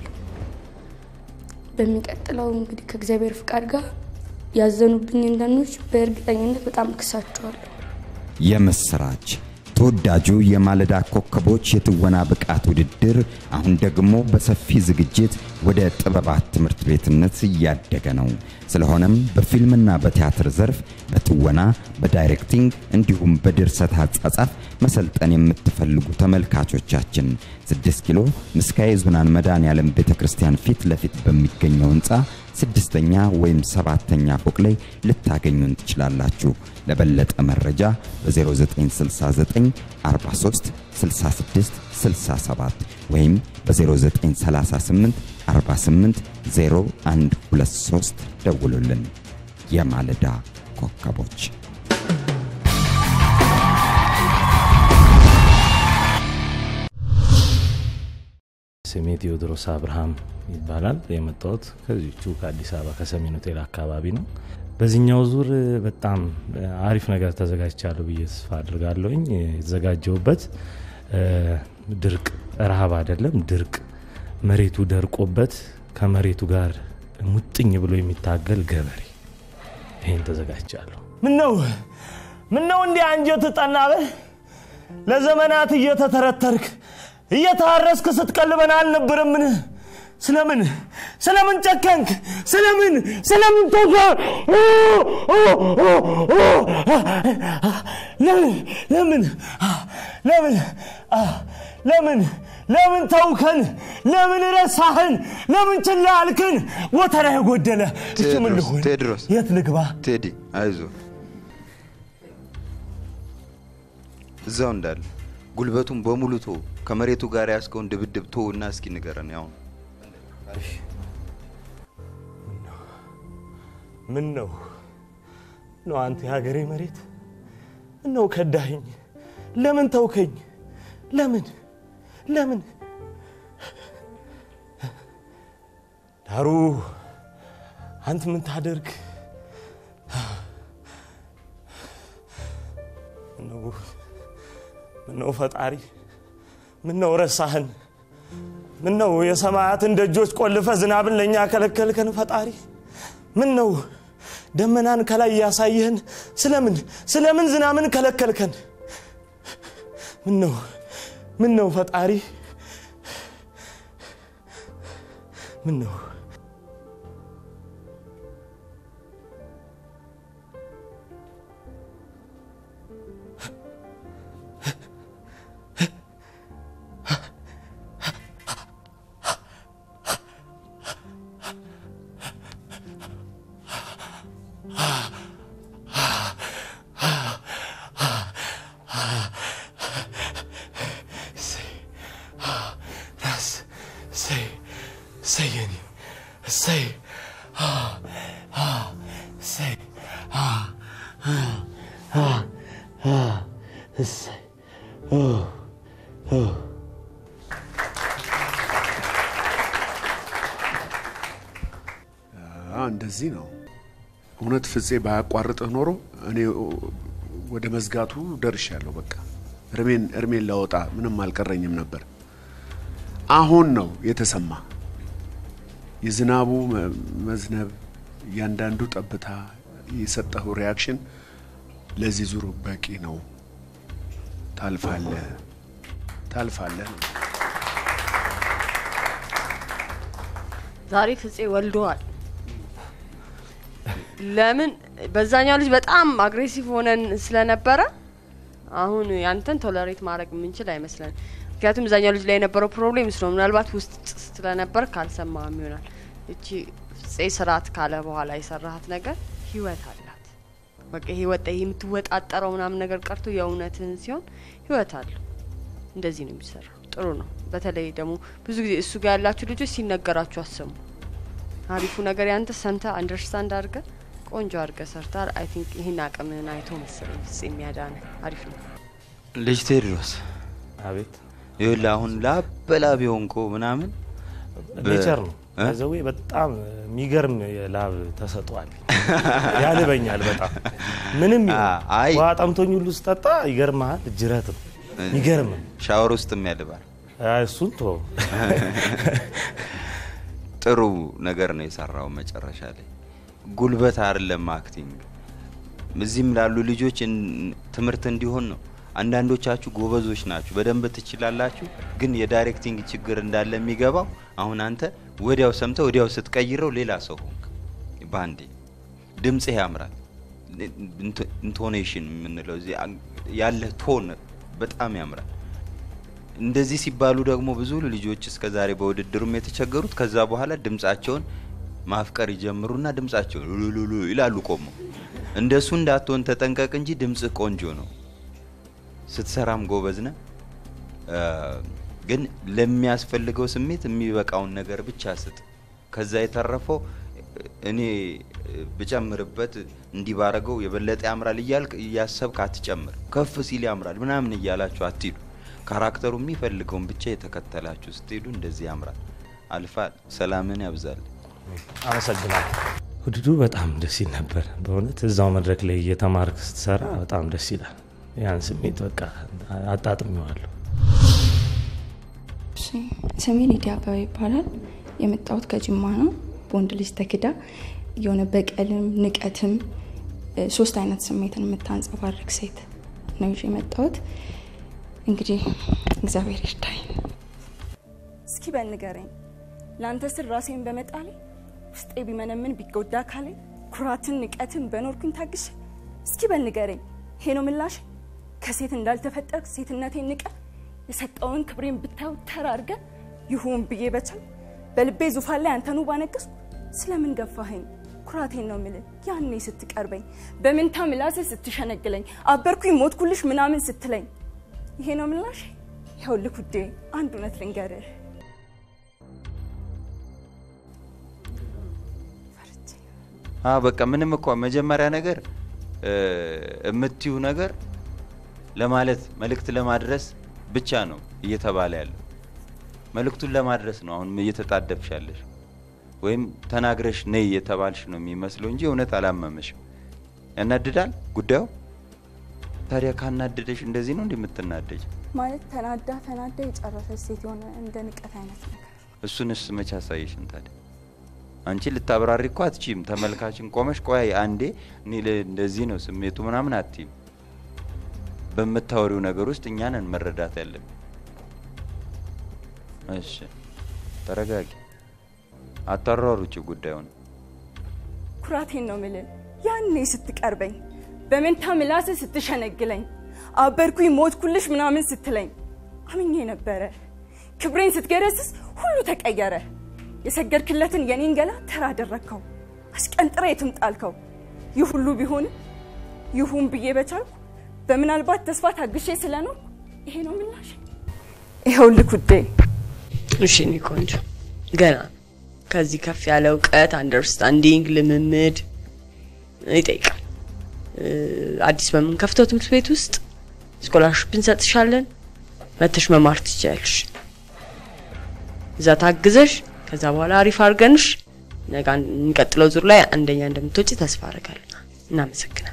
በሚቀጥለው እንግዲህ ከእግዚአብሔር ፍቃድ ጋር ያዘኑብኝን ዳኞች በእርግጠኝነት በጣም እክሳቸዋለሁ። የምስራች ተወዳጁ የማለዳ ኮከቦች የትወና ብቃት ውድድር አሁን ደግሞ በሰፊ ዝግጅት ወደ ጥበባት ትምህርት ቤትነት እያደገ ነው። ስለሆነም በፊልምና በቲያትር ዘርፍ በትወና፣ በዳይሬክቲንግ እንዲሁም በድርሰት አጻጻፍ መሰልጠን የምትፈልጉ ተመልካቾቻችን 6 ኪሎ ምስካየ ኅዙናን መድኃኔዓለም ቤተ ክርስቲያን ፊት ለፊት በሚገኘው ህንፃ ስድስተኛ ወይም ሰባተኛ ፎቅ ላይ ልታገኙን ትችላላችሁ። ለበለጠ መረጃ በ0969 43 66 67 ወይም በ0938 48 0123 ደውሉልን። የማለዳ ኮከቦች ስሜ ቴዎድሮስ አብርሃም ይባላል። የመጣሁት ከዚቹ ከአዲስ አበባ ከሰሜን ሆቴል አካባቢ ነው። በዚህኛው ዙር በጣም አሪፍ ነገር ተዘጋጅቻለሁ ብዬ ተስፋ አድርጋለሁኝ። የተዘጋጀውበት ድርቅ ረሃብ አይደለም፣ ድርቅ መሬቱ ደርቆበት ከመሬቱ ጋር ሙጥኝ ብሎ የሚታገል ገበሬ ይህን ተዘጋጅቻለሁ። ምነው ምነው እንዲህ አንጀት ጠናበህ ለዘመናት እየተተረተርክ እየታረስክ ስትቀልበን አልነበረምን? ስለምን ስለምን ጨከንክ? ስለምን ስለምን ተጋ ለምን ለምን ለምን ለምን ለምን ተውከን? ለምን ረሳህን? ለምን ችላ አልክን? ወተራ የጎደለ እሱ ምን ልሁን? ቴድሮስ የት ልግባ? ቴዲ አይዞ እዛው እንዳለ ጉልበቱን በሙሉ ቶ ከመሬቱ ጋር ያስከውን ድብድብ ቶ እና እስኪ ንገረን። ያው ምን ነው ነው አንተ የሀገሬ መሬት ምን ነው ከዳኸኝ? ለምን ተውከኝ? ለምን ለምን ዳሩ አንተ ምን ታደርግ ምነው ምነው ፈጣሪ ምነው ረሳህን? ምነው የሰማያትን ደጆች ቆልፈ ዝናብን ለእኛ ከለከልከን? ፈጣሪ ምነው ደመናን ከላይ ያሳየህን? ስለምን ስለምን ዝናብን ከለከልከን? ምነው ምነው ፈጣሪ ምነው እሰይ የኔ እሰይ እሰይ እሰይ እንደዚህ ነው። እውነት ፍፄ ባያቋርጥህ ኖሮ እኔ ወደ መዝጋቱ ደርሻለሁ። በቃ እርሜን እርሜን ላወጣ ምንም አልቀረኝም ነበር። አሁን ነው የተሰማ የዝናቡ መ- መዝነብ፣ እያንዳንዱ ጠብታ፣ የሰጠኸው ሪያክሽን ለዚህ ዙር በቂ ነው። ታልፋለህ፣ ታልፋለህ ነው። ዛሬ ፍፄ ወልደዋል። ለምን በዛኛው ልጅ በጣም አግሬሲቭ ሆነን ስለነበረ አሁን ያንተን ቶለሬት ማድረግ የምንችል አይመስለን። ምክንያቱም እዛኛው ልጅ ላይ የነበረው ፕሮብሌም እሱ ነው። ምናልባት ውስጥ ስለነበር ካልሰማም ይሆናል። እቺ ፍፄ ስርዓት ካለ በኋላ የሰራሃት ነገር ህይወት አላት። በቃ ይሄ ወጣ ይሄ የምትወጣጠረው ምናምን ነገር ቀርቶ የእውነትህን ሲሆን ህይወት አለው። እንደዚህ ነው የሚሰራው። ጥሩ ነው። በተለይ ደግሞ ብዙ ጊዜ እሱ ጋር ያላችሁ ልጆች ሲነገራችሁ አሰሙ። አሪፉ ነገር ያንተ ሰምተ አንደርስታንድ አድርገ ቆንጆ አድርገ ሰርታል። አይ ቲንክ ይህን አቅምህን አይቶ መሰለኝ ፍፄ የሚያዳነ አሪፍ ነው። ልጅ ቴድሮስ አቤት ይኸውልህ አሁን ላበላብ የሆንኮ ምናምን በ- ኔቸር ነው እ? ዘዌ በጣም የሚገርም የላብ ተሰጥቷል። ያልበኛል በጣም ምንም ይሁን። አይ ውሃ ጠምቶኝ ሁሉ ስጠጣ ይገርምሃል። ጅረት ነው ይገርም። ሻወር ውስጥም ያልባል። እሱን ቶ ጥሩ ነገር ነው የሰራው መጨረሻ ላይ ጉልበት አይደለም አክቲንግ እዚህም ላሉ ልጆች እን- ትምህርት እንዲሆን ነው አንዳንዶቻችሁ ጎበዞች ናችሁ በደንብ ትችላላችሁ ግን የዳይሬክቲንግ ችግር እንዳለ የሚገባው አሁን አንተ ወዲያው ሰምተ ወዲያው ስትቀይረው ሌላ ሰው ሆንክ ባንዴ ድምፅህ ያምራል ኢንቶ- ኢንቶኔሽን የምንለው እዚህ አ- ያለህ ቶን በጣም ያምራል እንደዚህ ሲባሉ ደግሞ ብዙ ልጆች እስከ ዛሬ በውድድሩም የተቸገሩት ከዛ በኋላ ድምጻቸውን ማፍቀር ይጀምሩና ድምጻቸውን ሉሉሉ ይላሉ ቆመው። እንደሱ እንዳትሆን ተጠንቀቅ እንጂ ድምጽህ ቆንጆ ነው፣ ስትሰራም ጎበዝ ነህ። እ፣ ግን ለሚያስፈልገው ስሜት የሚበቃውን ነገር ብቻ ስጥ። ከዛ የተረፈው እኔ ብጨምርበት እንዲህ ባረገው የበለጠ ያምራል እያልክ እያሰብክ አትጨምር። ከፍ ሲል ያምራል ምናምን እያላችሁ አትሂዱ። ካራክተሩ የሚፈልገውን ብቻ የተከተላችሁ ስትሄዱ እንደዚህ ያምራል። አልፋል። ሰላምን ያብዛል። አመሰግናለሁ። ውድዱ በጣም ደስ ይል ነበር በእውነት እዛው መድረክ ላይ እየተማርክ ስትሰራ በጣም ደስ ይላል። ያን ስሜት በቃ አጣጥሜዋለሁ። እሺ፣ ስሜ ሊዲያ አበባ ይባላል። የመጣሁት ከጅማ ነው። በወንድ ልጅ ተክዳ የሆነ በቀልም ንቀትም እ፣ ሶስት አይነት ስሜትን የምታንጸባርቅ ሴት ነው ይዤ የመጣሁት። እንግዲህ እግዚአብሔር ይርዳኝ። እስኪ በንገረኝ ለአንተ ስር ራሴን በመጣሌ ውስጤ ቢመነምን ቢጎዳ ካሌ ኩራትን ንቀትን በኖርኩኝ ታግሼ እስኪ በንገረኝ ይሄ ነው ምላሽ ከሴት እንዳልተፈጠርክ ሴትነቴን ንቀ የሰጠውን ክብሬን ብታዩ ተራ አድርገ ይሁን ብዬ በቻል በልቤ ዙፋን ላይ አንተኑ ባነገስኩ ስለምን ገፋኸኝ ኩራቴን ነው ምል ያኔ ስትቀርበኝ በምንታ ምላሴ ስትሸነግለኝ አበርኩኝ ሞትኩልሽ ምናምን ስትለኝ ይሄ ነው ምላሽ ይኸውልህ ውዴ አንድ እውነት ልንገርህ አ በቃ ምንም እኮ መጀመሪያ ነገር እ፣ የምትዩ ነገር ለማለት መልእክት ለማድረስ ብቻ ነው እየተባለ ያለው። መልእክቱን ለማድረስ ነው አሁን እየተጣደፍሻለሽ። ወይም ተናግረሽ ነይ የተባልሽ ነው የሚመስለው እንጂ እውነት አላመመሽም። ያናድዳል ጉዳዩ። ታዲያ ካናደደሽ እንደዚህ ነው እንደምትናደጅ? ማለት ተናዳ ተናዳ የጨረሰች ሴት የሆነ እንደ ንቀት አይነት ነገር እሱንስ መቼ አሳየሽን ታዲያ? አንቺ ልታብራሪ እኮ አትችይም። ተመልካችን ቆመሽ ቆይ አንዴ እኔ ለ- እንደዚህ ነው ስሜቱ ምናምን አትይም። በምታወሪው ነገር ውስጥ እኛንን መረዳት ያለብን። እሺ ተረጋጊ፣ አታሯሩጭ ጉዳዩን። ኩራቴን ነው ምልል ያኔ ስትቀርበኝ በመንታ ምላስ ስትሸነግለኝ አበርኩኝ ሞትኩልሽ ምናምን ስትለኝ አምኜ ነበረ። ክብሬን ስትገረስስ ሁሉ ተቀየረ። የሰገድክለትን የኔን ገላ ተራ አደረግከው፣ አሽቀንጥረ የትም ጣልከው። ይህ ሁሉ ቢሆንም ይሁን ብዬ በቻልኩ በምናልባት ተስፋ ታግሼ ስለነው ይሄ ነው ምላሽ። ይኸውልህ ውዴ እሺ እኔ ቆንጆ ገና ከዚህ ከፍ ያለ እውቀት አንደርስታንዲንግ ልምምድ ይጠይቃል። እ፣ አዲስ በምንከፍተው ትምህርት ቤት ውስጥ ስኮላርሽፕ እንሰጥሻለን። መተሽ መማር ትችያለሽ። እዛ ታግዘሽ ከዛ በኋላ አሪፍ አድርገንሽ ነገ አን- የሚቀጥለው ዙር ላይ አንደኛ እንደምትወጪ ተስፋ አደርጋለሁ። እናመሰግናለን።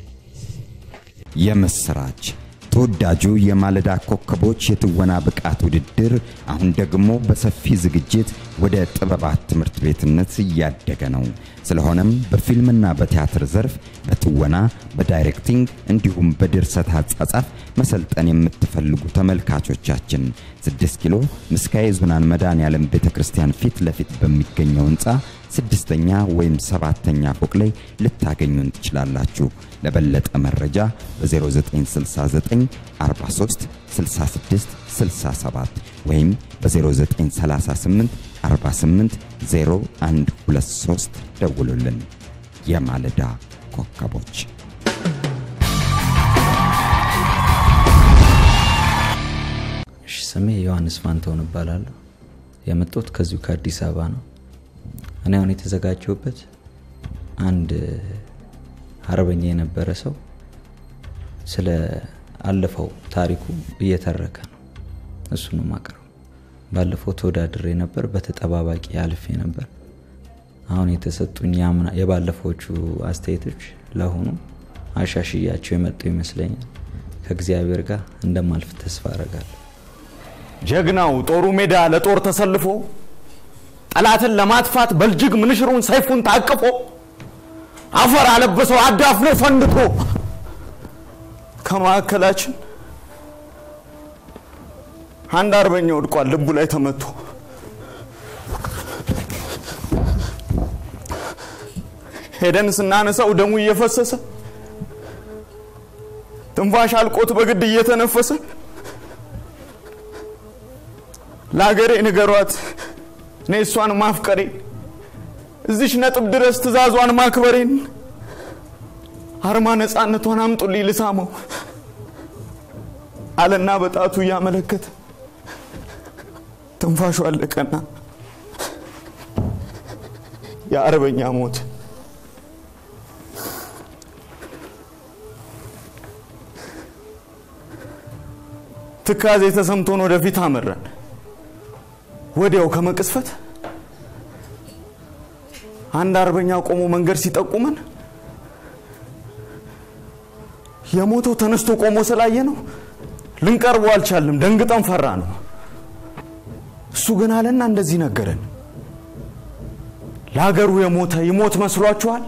የምስራች ተወዳጁ የማለዳ ኮከቦች የትወና ብቃት ውድድር አሁን ደግሞ በሰፊ ዝግጅት ወደ ጥበባት ትምህርት ቤትነት እያደገ ነው። ስለሆነም በፊልምና በቲያትር ዘርፍ በትወና፣ በዳይሬክቲንግ እንዲሁም በድርሰት አጻጻፍ መሰልጠን የምትፈልጉ ተመልካቾቻችን 6 ኪሎ ምስካየ ኅዙናን መድኃኔዓለም ቤተ ክርስቲያን ፊት ለፊት በሚገኘው ህንፃ ስድስተኛ ወይም ሰባተኛ ፎቅ ላይ ልታገኙን ትችላላችሁ። ለበለጠ መረጃ በ0969 43 66 67 ወይም በ0938 48 0123 ደውሉልን። የማለዳ ኮከቦች እሺ ስሜ ዮሐንስ ፋንታውን እባላለሁ። የመጣሁት ከዚሁ ከአዲስ አበባ ነው። እኔ አሁን የተዘጋጀሁበት አንድ አርበኛ የነበረ ሰው ስለ አለፈው ታሪኩ እየተረከ ነው። እሱ ነው ማቅረው። ባለፈው ተወዳድሬ ነበር፣ በተጠባባቂ አልፌ ነበር። አሁን የተሰጡኝ የአምና- የባለፈዎቹ አስተያየቶች ለአሁኑ አሻሽያቸው የመጡ ይመስለኛል። ከእግዚአብሔር ጋር እንደማልፍ ተስፋ አረጋለሁ። ጀግናው ጦሩ ሜዳ ለጦር ተሰልፎ ጠላትን ለማጥፋት በልጅግ ምንሽሩን ሰይፉን ታቅፎ አፈር አለበሰው አዳፍኖ ፈንድቶ ከማዕከላችን አንድ አርበኛ ወድቋል ልቡ ላይ ተመቶ ሄደን ስናነሳው ደሙ እየፈሰሰ ትንፋሽ አልቆት በግድ እየተነፈሰ ለሀገሬ ንገሯት እኔ እሷን ማፍቀሬ እዚሽ ነጥብ ድረስ ትእዛዟን ማክበሬን አርማ ነፃነቷን አምጡልኝ ልሳመው አለና በጣቱ እያመለከተ ትንፋሹ አለቀና የአርበኛ ሞት ትካዜ ተሰምቶን ወደፊት አመራን። ወዲያው ከመቅስፈት አንድ አርበኛ ቆሞ መንገድ ሲጠቁመን የሞተው ተነስቶ ቆሞ ስላየ ነው ልንቀርበው አልቻልንም። ደንግጠን ፈራ ነው። እሱ ግን አለና እንደዚህ ነገረን። ለሀገሩ የሞተ ይሞት መስሏችኋል?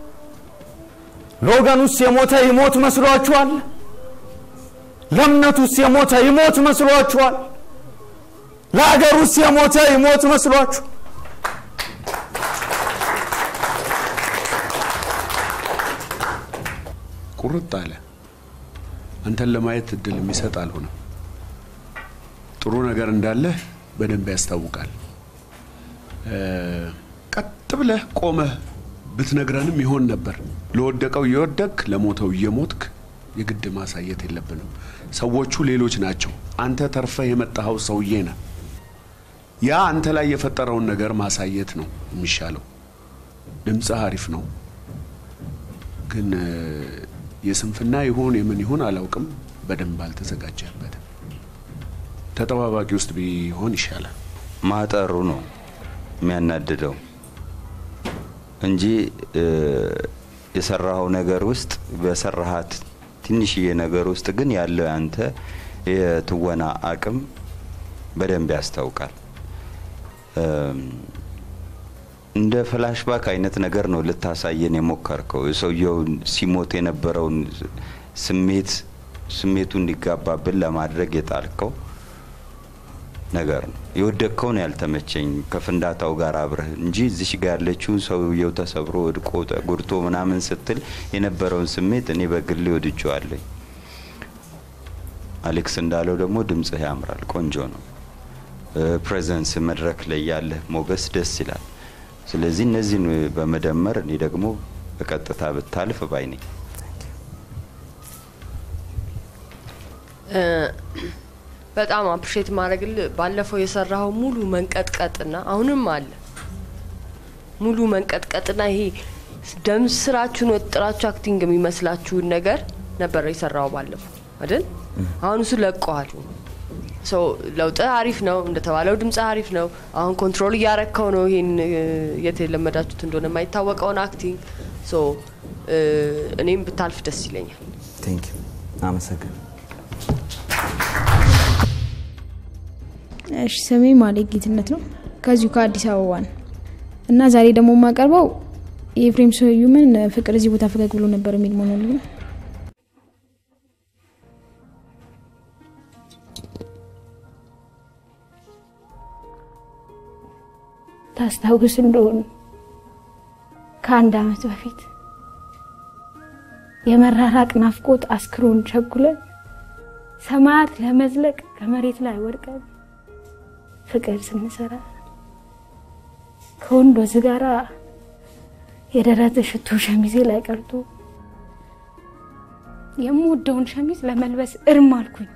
ለወገኑስ የሞተ ይሞት መስሏችኋል? ለእምነቱስ የሞተ ይሞት መስሏችኋል? ለሀገሩስ የሞተ ይሞት መስሏችሁ? ቁርጥ አለ። አንተን ለማየት እድል የሚሰጥ አልሆነም። ጥሩ ነገር እንዳለህ በደንብ ያስታውቃል። እ፣ ቀጥ ብለህ ቆመህ ብትነግረንም ይሆን ነበር። ለወደቀው እየወደቅ ለሞተው እየሞትክ የግድ ማሳየት የለብንም። ሰዎቹ ሌሎች ናቸው። አንተ ተርፈህ የመጣኸው ሰውዬ ነህ። ያ አንተ ላይ የፈጠረውን ነገር ማሳየት ነው የሚሻለው። ድምፅህ አሪፍ ነው፣ ግን እ፣ የስንፍና ይሁን የምን ይሁን አላውቅም፣ በደንብ አልተዘጋጀህበትም። ተጠባባቂ ውስጥ ቢሆን ይሻላል። ማጠሩ ነው የሚያናድደው። እንጂ እ፣ የሰራኸው ነገር ውስጥ በሰራሃት ትንሽዬ ነገር ውስጥ ግን ያለው ያንተ የትወና አቅም በደንብ ያስታውቃል። እም፣ እንደ ፍላሽባክ አይነት ነገር ነው ልታሳየን የሞከርከው ሰውየውን ሲሞት የነበረውን ስሜት ስሜቱ እንዲጋባብን ለማድረግ የጣልከው ነገር ነው። የወደቅከው ነው ያልተመቸኝ ከፍንዳታው ጋር አብረህ እንጂ እዚሽ ጋር ያለችውን ሰውየው ተሰብሮ ወድቆ ተጎድቶ ምናምን ስትል የነበረውን ስሜት እኔ በግሌ ወድጄዋለሁ። አሌክስ እንዳለው ደግሞ ድምጽህ ያምራል፣ ቆንጆ ነው። ፕሬዘንስ መድረክ ላይ ያለህ ሞገስ ደስ ይላል። ስለዚህ እነዚህን በመደመር እኔ ደግሞ በቀጥታ ብታልፍ ባይ ነኝ። እ፣ በጣም አፕሪሼት ማድረግል ባለፈው የሰራኸው ሙሉ መንቀጥቀጥና አሁንም አለ ሙሉ መንቀጥቀጥና ይሄ ደም ስራችሁን ወጥራችሁ አክቲንግ የሚመስላችሁን ነገር ነበር የሰራው ባለፈው አይደል? አሁን እሱ ለቀዋል። ሶ ለውጥ አሪፍ ነው እንደተባለው ድምጽ አሪፍ ነው። አሁን ኮንትሮል እያረከው ነው። ይሄን እ፣ የት የለመዳችሁት እንደሆነ የማይታወቀውን አክቲንግ ሶ እ፣ እኔም ብታልፍ ደስ ይለኛል። ቴንክ ዩ አመሰግን እሺ ስሜ ማሌክ ጌትነት ነው ከዚሁ ከአዲስ አበባ ነው እና ዛሬ ደግሞ የማቀርበው የኤፍሬም ስዩምን ፍቅር እዚህ ቦታ ፈገግ ብሎ ነበር የሚል ሞኖሎግ ነው። ታስታውስ እንደሆነ ከአንድ አመት በፊት የመራራቅ ናፍቆት አስክሮን ቸኩለን ሰማያት ለመዝለቅ ከመሬት ላይ ወድቀን ፍቅር ስንሰራ ከወንዶዝ ጋራ የደረት ሽቶ ሸሚዜ ላይ ቀርቶ የምወደውን ሸሚዝ ለመልበስ እርም አልኩኝ።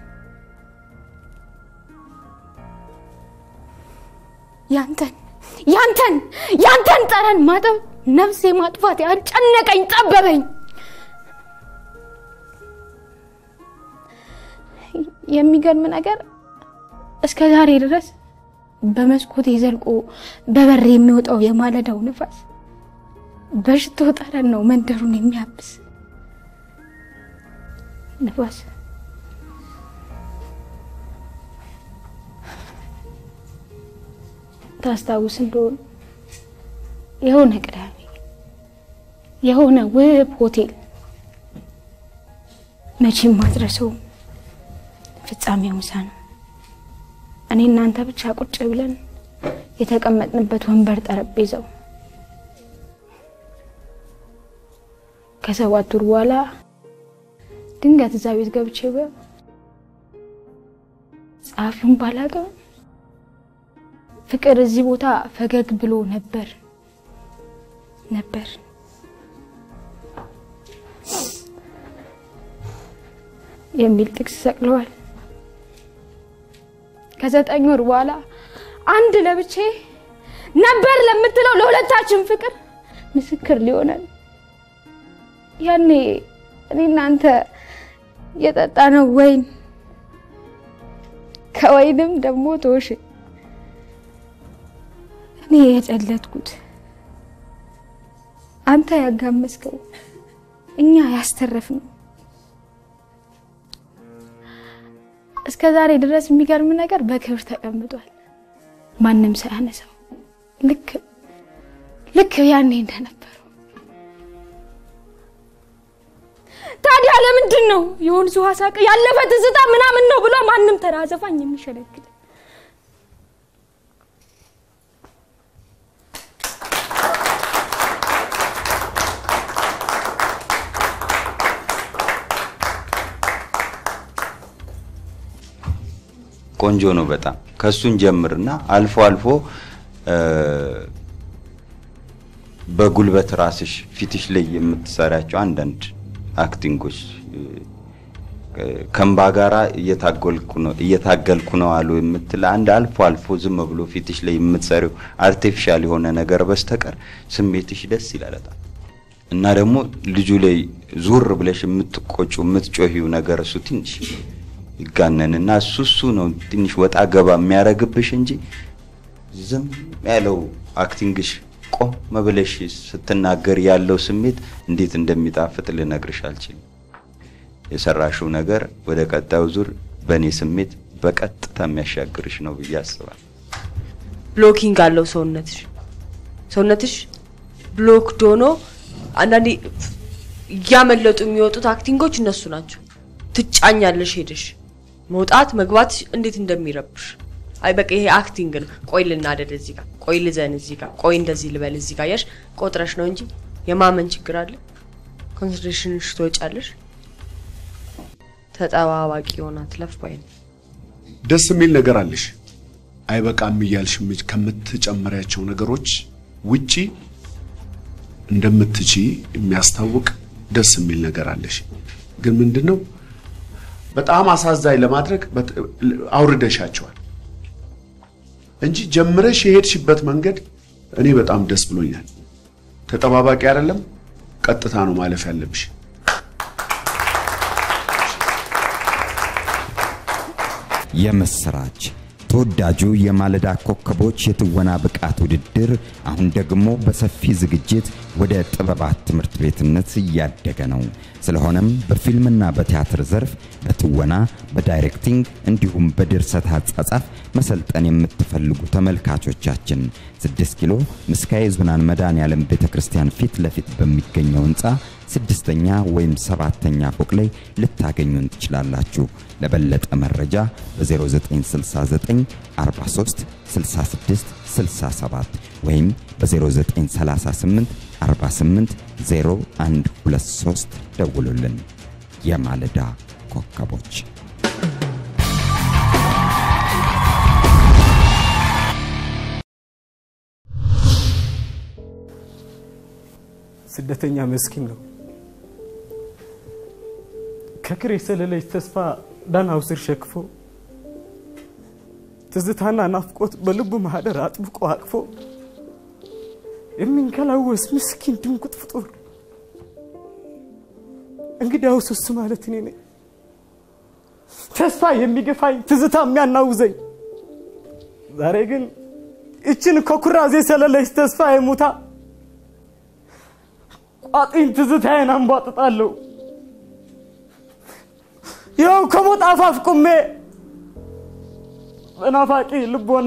ያንተን ያንተን ያንተን ጠረን ማጠብ ነፍሴ ማጥፋት ያጨነቀኝ ጠበበኝ። የሚገርም ነገር እስከ ዛሬ ድረስ በመስኮቴ ዘልቆ በበር የሚወጣው የማለዳው ንፋስ በሽቶ ጠረን ነው መንደሩን የሚያብስ ንፋስ። ታስታውስ እንደሆነ የሆነ ቅዳሜ የሆነ ውብ ሆቴል መቼም ማድረሰው ፍጻሜው ምሳ ነው። እኔ እናንተ ብቻ ቁጭ ብለን የተቀመጥንበት ወንበር ጠረጴዛው ከሰባት ወር በኋላ ድንገት እዛ ቤት ገብቼ በ ጸሐፊውን ባላውቅም ፍቅር እዚህ ቦታ ፈገግ ብሎ ነበር ነበር የሚል ጥቅስ ሰቅለዋል። ከዘጠኝ ወር በኋላ አንድ ለብቼ ነበር ለምትለው ለሁለታችን ፍቅር ምስክር ሊሆነን ያኔ እኔ እናንተ የጠጣ ነው ወይን ከወይንም ደግሞ ቶሽ እኔ የጨለጥኩት አንተ ያጋመስከው እኛ ያስተረፍ ነው። እስከ ዛሬ ድረስ የሚገርም ነገር በክብር ተቀምጧል፣ ማንም ሳያነሳው ልክ ልክ ያኔ እንደነበረው። ታዲያ ለምንድን ነው የወንዙ ውሃ ሳቅ ያለፈ ትዝታ ምናምን ነው ብሎ ማንም ተራ ዘፋኝ የሚሸነግል? ቆንጆ ነው በጣም ከሱን ጀምርና አልፎ አልፎ እ፣ በጉልበት ራስሽ ፊትሽ ላይ የምትሰሪያቸው አንዳንድ አክቲንጎች እ፣ ከእምባ ጋራ እየታገልኩ ነው እየታገልኩ ነው አሉ የምትል አንድ አልፎ አልፎ ዝም ብሎ ፊትሽ ላይ የምትሰሪው አርቲፊሻል የሆነ ነገር በስተቀር ስሜትሽ ደስ ይላል በጣም እና ደግሞ ልጁ ላይ ዙር ብለሽ የምትቆጩ የምትጮሂው ነገር እሱ ትንሽ ይጋነንና እሱ እሱ ነው ትንሽ ወጣ ገባ የሚያደርግብሽ እንጂ ዝም ያለው አክቲንግሽ ቆም ብለሽ ስትናገር ያለው ስሜት እንዴት እንደሚጣፍጥ ልነግርሽ አልችልም። የሰራሽው ነገር ወደ ቀጣዩ ዙር በእኔ ስሜት በቀጥታ የሚያሻግርሽ ነው ብዬ አስባለሁ። ብሎኪንግ አለው ሰውነትሽ ሰውነትሽ ብሎክድ ሆኖ አንዳንዴ እያመለጡ የሚወጡት አክቲንጎች እነሱ ናቸው። ትጫኛለሽ ሄደሽ መውጣት መግባት እንዴት እንደሚረብሽ አይ በቃ ይሄ አክቲንግ ነው። ቆይ ልናደድ እዚህ ጋር፣ ቆይ ልዘን እዚህ ጋር፣ ቆይ እንደዚህ ልበል እዚህ ጋር ያሽ ቆጥረሽ ነው እንጂ የማመን ችግር አለ። ኮንሰንትሬሽንሽ ትወጫለሽ። ተጠባባቂ ሆና ትለፍ ባይ ነው። ደስ የሚል ነገር አለሽ። አይበቃም እያልሽ ምጭ- ከምትጨምሪያቸው ነገሮች ውጪ እንደምትቺ የሚያስታውቅ ደስ የሚል ነገር አለሽ። ግን ምንድን ነው በጣም አሳዛኝ ለማድረግ በት- አውርደሻቸዋል እንጂ ጀምረሽ የሄድሽበት መንገድ እኔ በጣም ደስ ብሎኛል። ተጠባባቂ አይደለም፣ ቀጥታ ነው ማለፍ ያለብሽ። የምስራች ተወዳጁ የማለዳ ኮከቦች የትወና ብቃት ውድድር አሁን ደግሞ በሰፊ ዝግጅት ወደ ጥበባት ትምህርት ቤትነት እያደገ ነው። ስለሆነም በፊልምና በቲያትር ዘርፍ በትወና፣ በዳይሬክቲንግ እንዲሁም በድርሰት አጻጻፍ መሰልጠን የምትፈልጉ ተመልካቾቻችን 6 ኪሎ ምስካየ ኅዙናን መድኃኔዓለም ቤተ ክርስቲያን ፊት ለፊት በሚገኘው ህንፃ ስድስተኛ ወይም ሰባተኛ ፎቅ ላይ ልታገኙን ትችላላችሁ። ለበለጠ መረጃ በ0969 43 66 67 ወይም በ0938 48 0123 ደውሉልን። የማለዳ ኮከቦች ስደተኛ መስኪን ነው። ከክር የሰለለች ተስፋ ዳናው ስር ሸክፎ ትዝታና ናፍቆት በልቡ ማህደር አጥብቆ አቅፎ የሚንከላወስ ምስኪን ድንቁጥ ፍጡር እንግዲያውስ እሱ ማለት እኔ ነኝ። ተስፋ የሚገፋኝ ትዝታ የሚያናውዘኝ ዛሬ ግን ይችን ከኩራዝ የሰለለች ተስፋ የሙታ ቋጥኝ ትዝታዬን አንቧጥጣለሁ። ይኸው ከሞት አፋፍ ቁሜ በናፋቂ ልቦና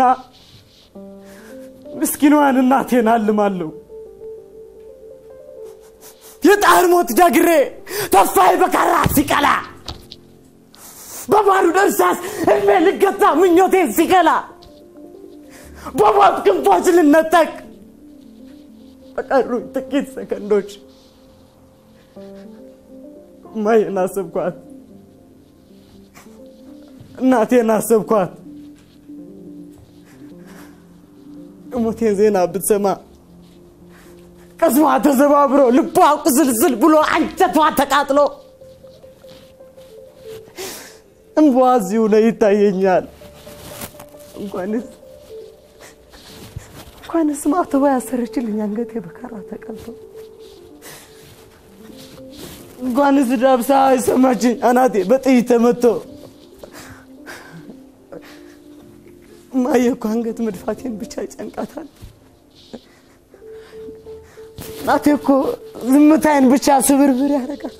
ምስኪኗን እናቴን አልማለሁ። የጣር ሞት ጃግሬ ተስፋዬ በካራ ሲቀላ በባሩድ እርሳስ እድሜ ልገታ ምኞቴን ሲከላ በሞት ክንፎች ልነጠቅ በቀሩኝ ጥቂት ሰከንዶች እማዬን አሰብኳት፣ እናቴን አሰብኳት። የሞቴን ዜና ብትሰማ ቅስሟ ተዘባብሮ ልቧ ቁስልስል ብሎ አንጀቷ ተቃጥሎ እንቧ እዚሁ ነው ይታየኛል። እንኳንስ እንኳንስ ማተቧ ያሰረችልኝ አንገቴ በካራ ተቀልቶ እንኳንስ ዳብሳ የሰማችኝ አናቴ በጥይት ተመቶ እማዬ እኮ አንገት መድፋቴን ብቻ ይጨንቃታል። እናቴ እኮ ዝምታዬን ብቻ ስብርብር ያደርጋታል።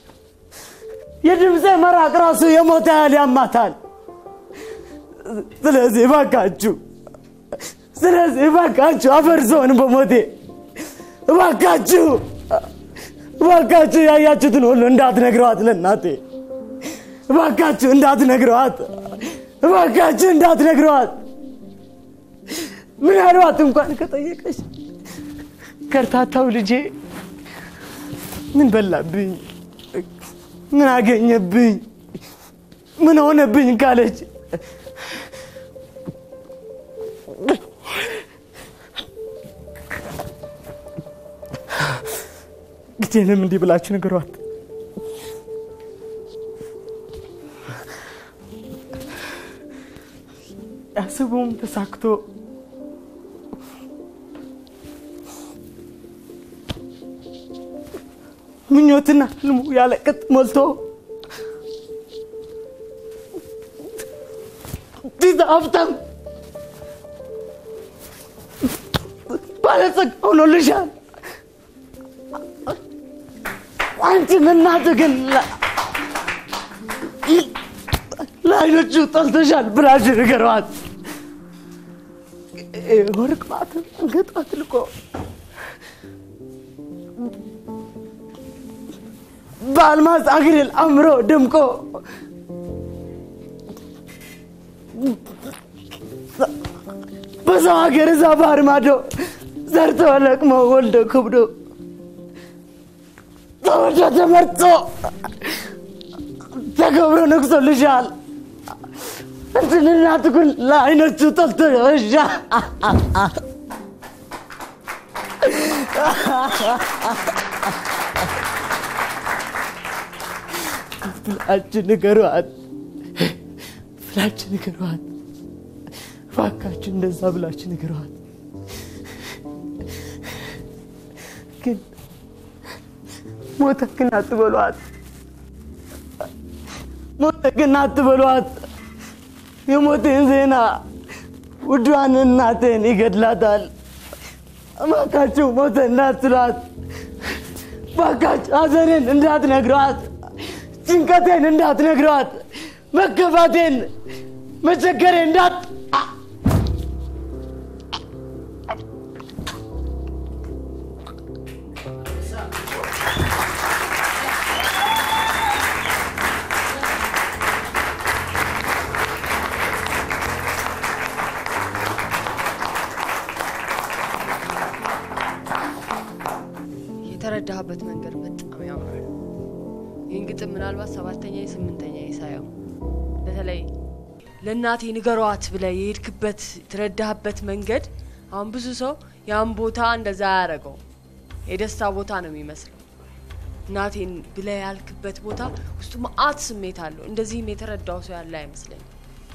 የድምፄ መራቅ ራሱ የሞተ ያህል ያማታል። ስለዚህ እባካችሁ ስለዚህ እባካችሁ አፈር ስሆን በሞቴ እባካችሁ እባካችሁ ያያችሁትን ሁሉ እንዳትነግረዋት ለእናቴ እባካችሁ እንዳትነግረዋት እባካችሁ እንዳትነግረዋት ምናልባት እንኳን ከጠየቀች ከርታታው ልጄ ምን በላብኝ ምን አገኘብኝ ምን ሆነብኝ ካለች ግዴንም እንዲህ ብላችሁ ንገሯት። ያስቡም ተሳክቶ ምኞትና ህልሙ ያለ ቅጥ ሞልቶ ዲዛ ሀብታም ባለጸጋ ሆኖልሻል። አንቺን እናት ግን ለ- ለአይኖቹ ጠልተሻል ብላችሁ ንገሯት። ወርቅ ማተብ አንገቷ አጥልቆ በአልማዝ አክሊል አምሮ ደምቆ በሰው ሀገር እዛ ባህር ማዶ ዘርቶ ለቅሞ ወልዶ ክብዶ ተወልዶ ተመርጦ ተከብሮ ነግሶልሻል። እንትን እናት ግን ለአይኖቹ ጠልቶሻል። ብላችሁ ንገሯት፣ ብላችሁ ንገሯት፣ እባካችሁ እንደዛ ብላችሁ ንገሯት። ግን ሞተ ግን አትበሏት፣ ሞተ ግን አትበሏት። የሞቴን ዜና ውዷን እናቴን ይገድላታል። እባካችሁ ሞተ እንዳትሏት፣ እባካችሁ ሐዘኔን እንዳትነግሯት፣ ጭንቀቴን እንዳትነግሯት፣ መከፋቴን መቸገሬን እንዳት የተረዳህበት መንገድ በጣም ያምራል። ይህን ግጥም ምናልባት ሰባተኛ ስምንተኛ ሳየው በተለይ ለእናቴ ንገሯት ብለህ የሄድክበት የተረዳህበት መንገድ አሁን ብዙ ሰው ያን ቦታ እንደዛ አያደርገው የደስታ ቦታ ነው የሚመስለው። እናቴን ብለህ ያልክበት ቦታ ውስጡ መአት ስሜት አለው። እንደዚህም የተረዳው ሰው ያለ አይመስለኝም።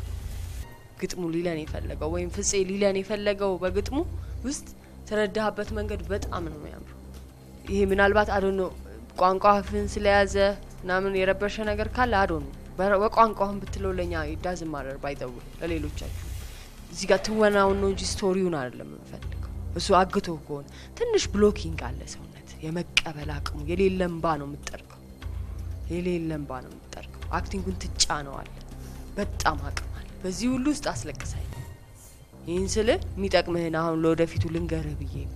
ግጥሙ ሊለን የፈለገው ወይም ፍፄ ሊለን የፈለገው በግጥሙ ውስጥ የተረዳህበት መንገድ በጣም ነው የሚያምረው። ይሄ ምናልባት አዶ ነው ቋንቋ ፍን ስለያዘ ምናምን የረበሸ ነገር ካለ አዶ ነው በቋንቋህን ብትለው ለእኛ ዳዝ ማረር ባይጠው ለሌሎቻችሁ እዚህ ጋር ትወናውን ነው እንጂ ስቶሪውን አይደለም የምንፈልገው። እሱ አግቶ ከሆነ ትንሽ ብሎኪንግ አለ ሰውነት የመቀበል አቅሙ የሌለ እንባ ነው የምትጠርገው፣ የሌለ እንባ ነው የምትጠርገው። አክቲንጉን ትጫነዋል። በጣም አቅም አለ። በዚህ ሁሉ ውስጥ አስለቅሳይ። ይህን ስል የሚጠቅምህን አሁን ለወደፊቱ ልንገርህ ብዬ ነው።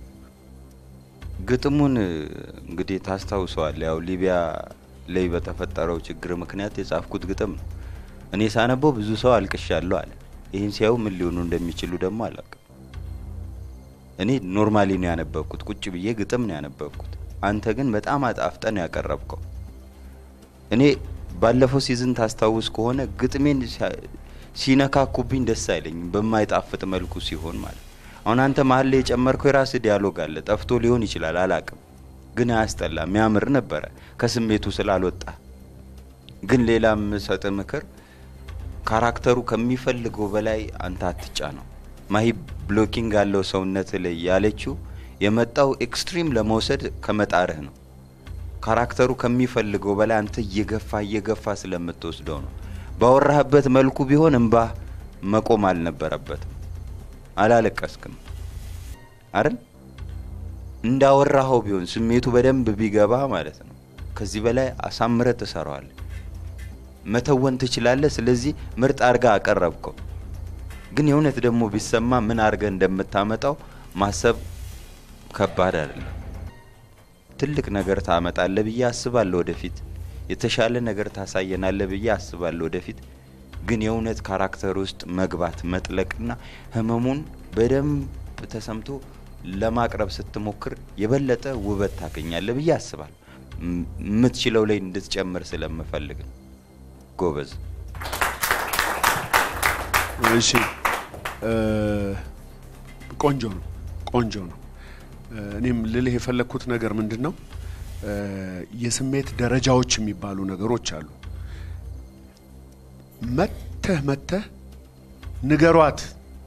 ግጥሙን እንግዲህ ታስታውሰዋል። ያው ሊቢያ ላይ በተፈጠረው ችግር ምክንያት የጻፍኩት ግጥም ነው። እኔ ሳነበው ብዙ ሰው አልቅሻለሁ አለ። ይህን ሲያዩ ምን ሊሆኑ እንደሚችሉ ደግሞ አላውቅም። እኔ ኖርማሊ ነው ያነበብኩት፣ ቁጭ ብዬ ግጥም ነው ያነበብኩት። አንተ ግን በጣም አጣፍጠን ያቀረብከው። እኔ ባለፈው ሲዝን ታስታውስ ከሆነ ግጥሜን ሲነካኩብኝ ደስ አይለኝም፣ በማይጣፍጥ መልኩ ሲሆን ማለት አሁን አንተ መሀል ላይ የጨመርከው የራስህ ዲያሎግ አለ። ጠፍቶ ሊሆን ይችላል አላቅም፣ ግን አያስጠላ የሚያምር ነበረ ከስሜቱ ስላልወጣ። ግን ሌላ የምሰጥ ምክር ካራክተሩ ከሚፈልገው በላይ አንተ አትጫ ነው። ማሂ ብሎኪንግ ያለው ሰውነት ላይ ያለችው የመጣው ኤክስትሪም ለመውሰድ ከመጣርህ ነው። ካራክተሩ ከሚፈልገው በላይ አንተ እየገፋ እየገፋ ስለምትወስደው ነው። ባወራህበት መልኩ ቢሆን እንባህ መቆም አልነበረበትም። አላለቀስክም አይደል? እንዳወራኸው ቢሆን ስሜቱ በደንብ ቢገባ ማለት ነው። ከዚህ በላይ አሳምረ ትሰራዋል፣ መተወን ትችላለህ። ስለዚህ ምርጥ አድርጋ አቀረብከው። ግን የእውነት ደግሞ ቢሰማ ምን አድርገህ እንደምታመጣው ማሰብ ከባድ አይደለም። ትልቅ ነገር ታመጣለህ ብዬ አስባለሁ። ወደፊት የተሻለ ነገር ታሳየናለህ ብዬ አስባለሁ። ወደፊት ግን የእውነት ካራክተር ውስጥ መግባት መጥለቅና ህመሙን በደንብ ተሰምቶ ለማቅረብ ስትሞክር የበለጠ ውበት ታገኛለህ ብዬ አስባለሁ። የምትችለው ላይ እንድትጨምር ስለምፈልግ ነው። ጎበዝ። እሺ፣ ቆንጆ ነው፣ ቆንጆ ነው። እኔም ልልህ የፈለግኩት ነገር ምንድን ነው፣ የስሜት ደረጃዎች የሚባሉ ነገሮች አሉ። መተህ መተህ ንገሯት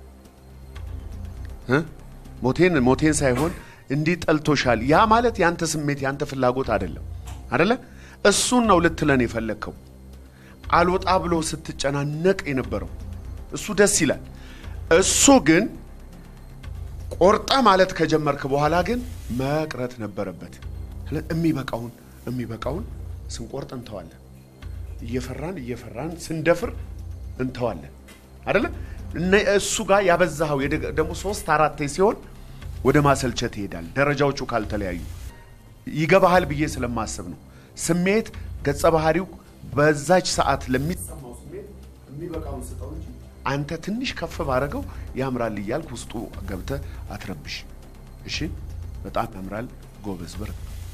እ ሞቴን ሞቴን ሳይሆን እንዲህ ጠልቶሻል። ያ ማለት ያንተ ስሜት ያንተ ፍላጎት አይደለም አደለ? እሱን ነው ልትለን የፈለግከው። አልወጣ ብሎ ስትጨናነቅ የነበረው እሱ ደስ ይላል። እሱ ግን ቆርጠህ ማለት ከጀመርክ በኋላ ግን መቅረት ነበረበት። ስለ- የሚበቃውን የሚበቃውን ስንቆርጥ እንተዋለን። እየፈራን እየፈራን ስንደፍር እንተዋለን አደለ? እነ እሱ ጋር ያበዛኸው የደግ- ደግሞ ሶስት አራቴ ሲሆን ወደ ማሰልቸት ይሄዳል። ደረጃዎቹ ካልተለያዩ ይገባሃል ብዬ ስለማስብ ነው። ስሜት ገጸ ባህሪው በዛች ሰዓት ለሚሰማው ስሜት የሚበቃውን ስጠው እንጂ አንተ ትንሽ ከፍ ባረገው ያምራል እያልክ ውስጡ ገብተህ አትረብሽ። እሺ፣ በጣም ያምራል። ጎበዝ በር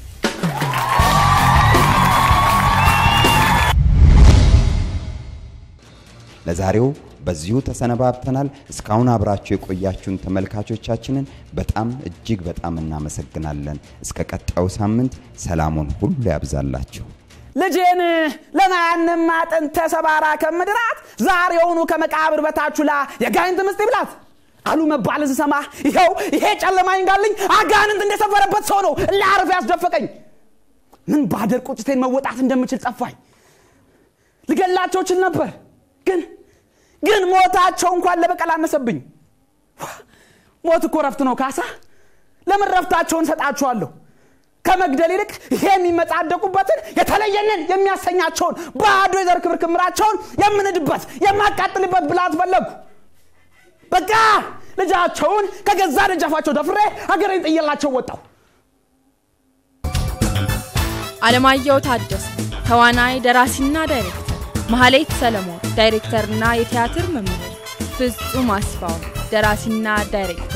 ለዛሬው በዚሁ ተሰነባብተናል። እስካሁን አብራችሁ የቆያችሁን ተመልካቾቻችንን በጣም እጅግ በጣም እናመሰግናለን። እስከ ቀጣዩ ሳምንት ሰላሙን ሁሉ ያብዛላችሁ። ልጄን ለማያንም አጥንት ተሰባራ ከምድራት ዛሬውኑ ከመቃብር በታቹላ የጋይንት ምስጥ ይብላት አሉ መባልን ስሰማ ይኸው ይሄ ጨለማ ይንጋልኝ አጋንንት እንደሰፈረበት ሰው ነው ለአረፍ ያስደፈቀኝ ምን ባደር ቁጭቴን መወጣት እንደምችል ጠፋኝ ልገላቸው ችል ነበር ግን ግን ሞታቸው እንኳን ለበቀል አነሰብኝ ሞት እኮ ረፍት ነው ካሳ ለምን ረፍታቸውን ሰጣችኋለሁ ከመግደል ይልቅ ይሄ የሚመጻደቁበትን የተለየንን የሚያሰኛቸውን ባዶ የዘር ክብር ክምራቸውን የምንድበት የማቃጥልበት ብላት ፈለጉ በቃ ልጃቸውን ከገዛ ደጃፋቸው ደፍሬ ሀገሬን ጥየላቸው ወጣው አለማየሁ ታደሰ ተዋናይ ደራሲና ዳይሬክተር፣ መሐሌት ሰለሞን ዳይሬክተርና የቲያትር መምህር፣ ፍጹም አስፋው ደራሲና ዳይሬክተር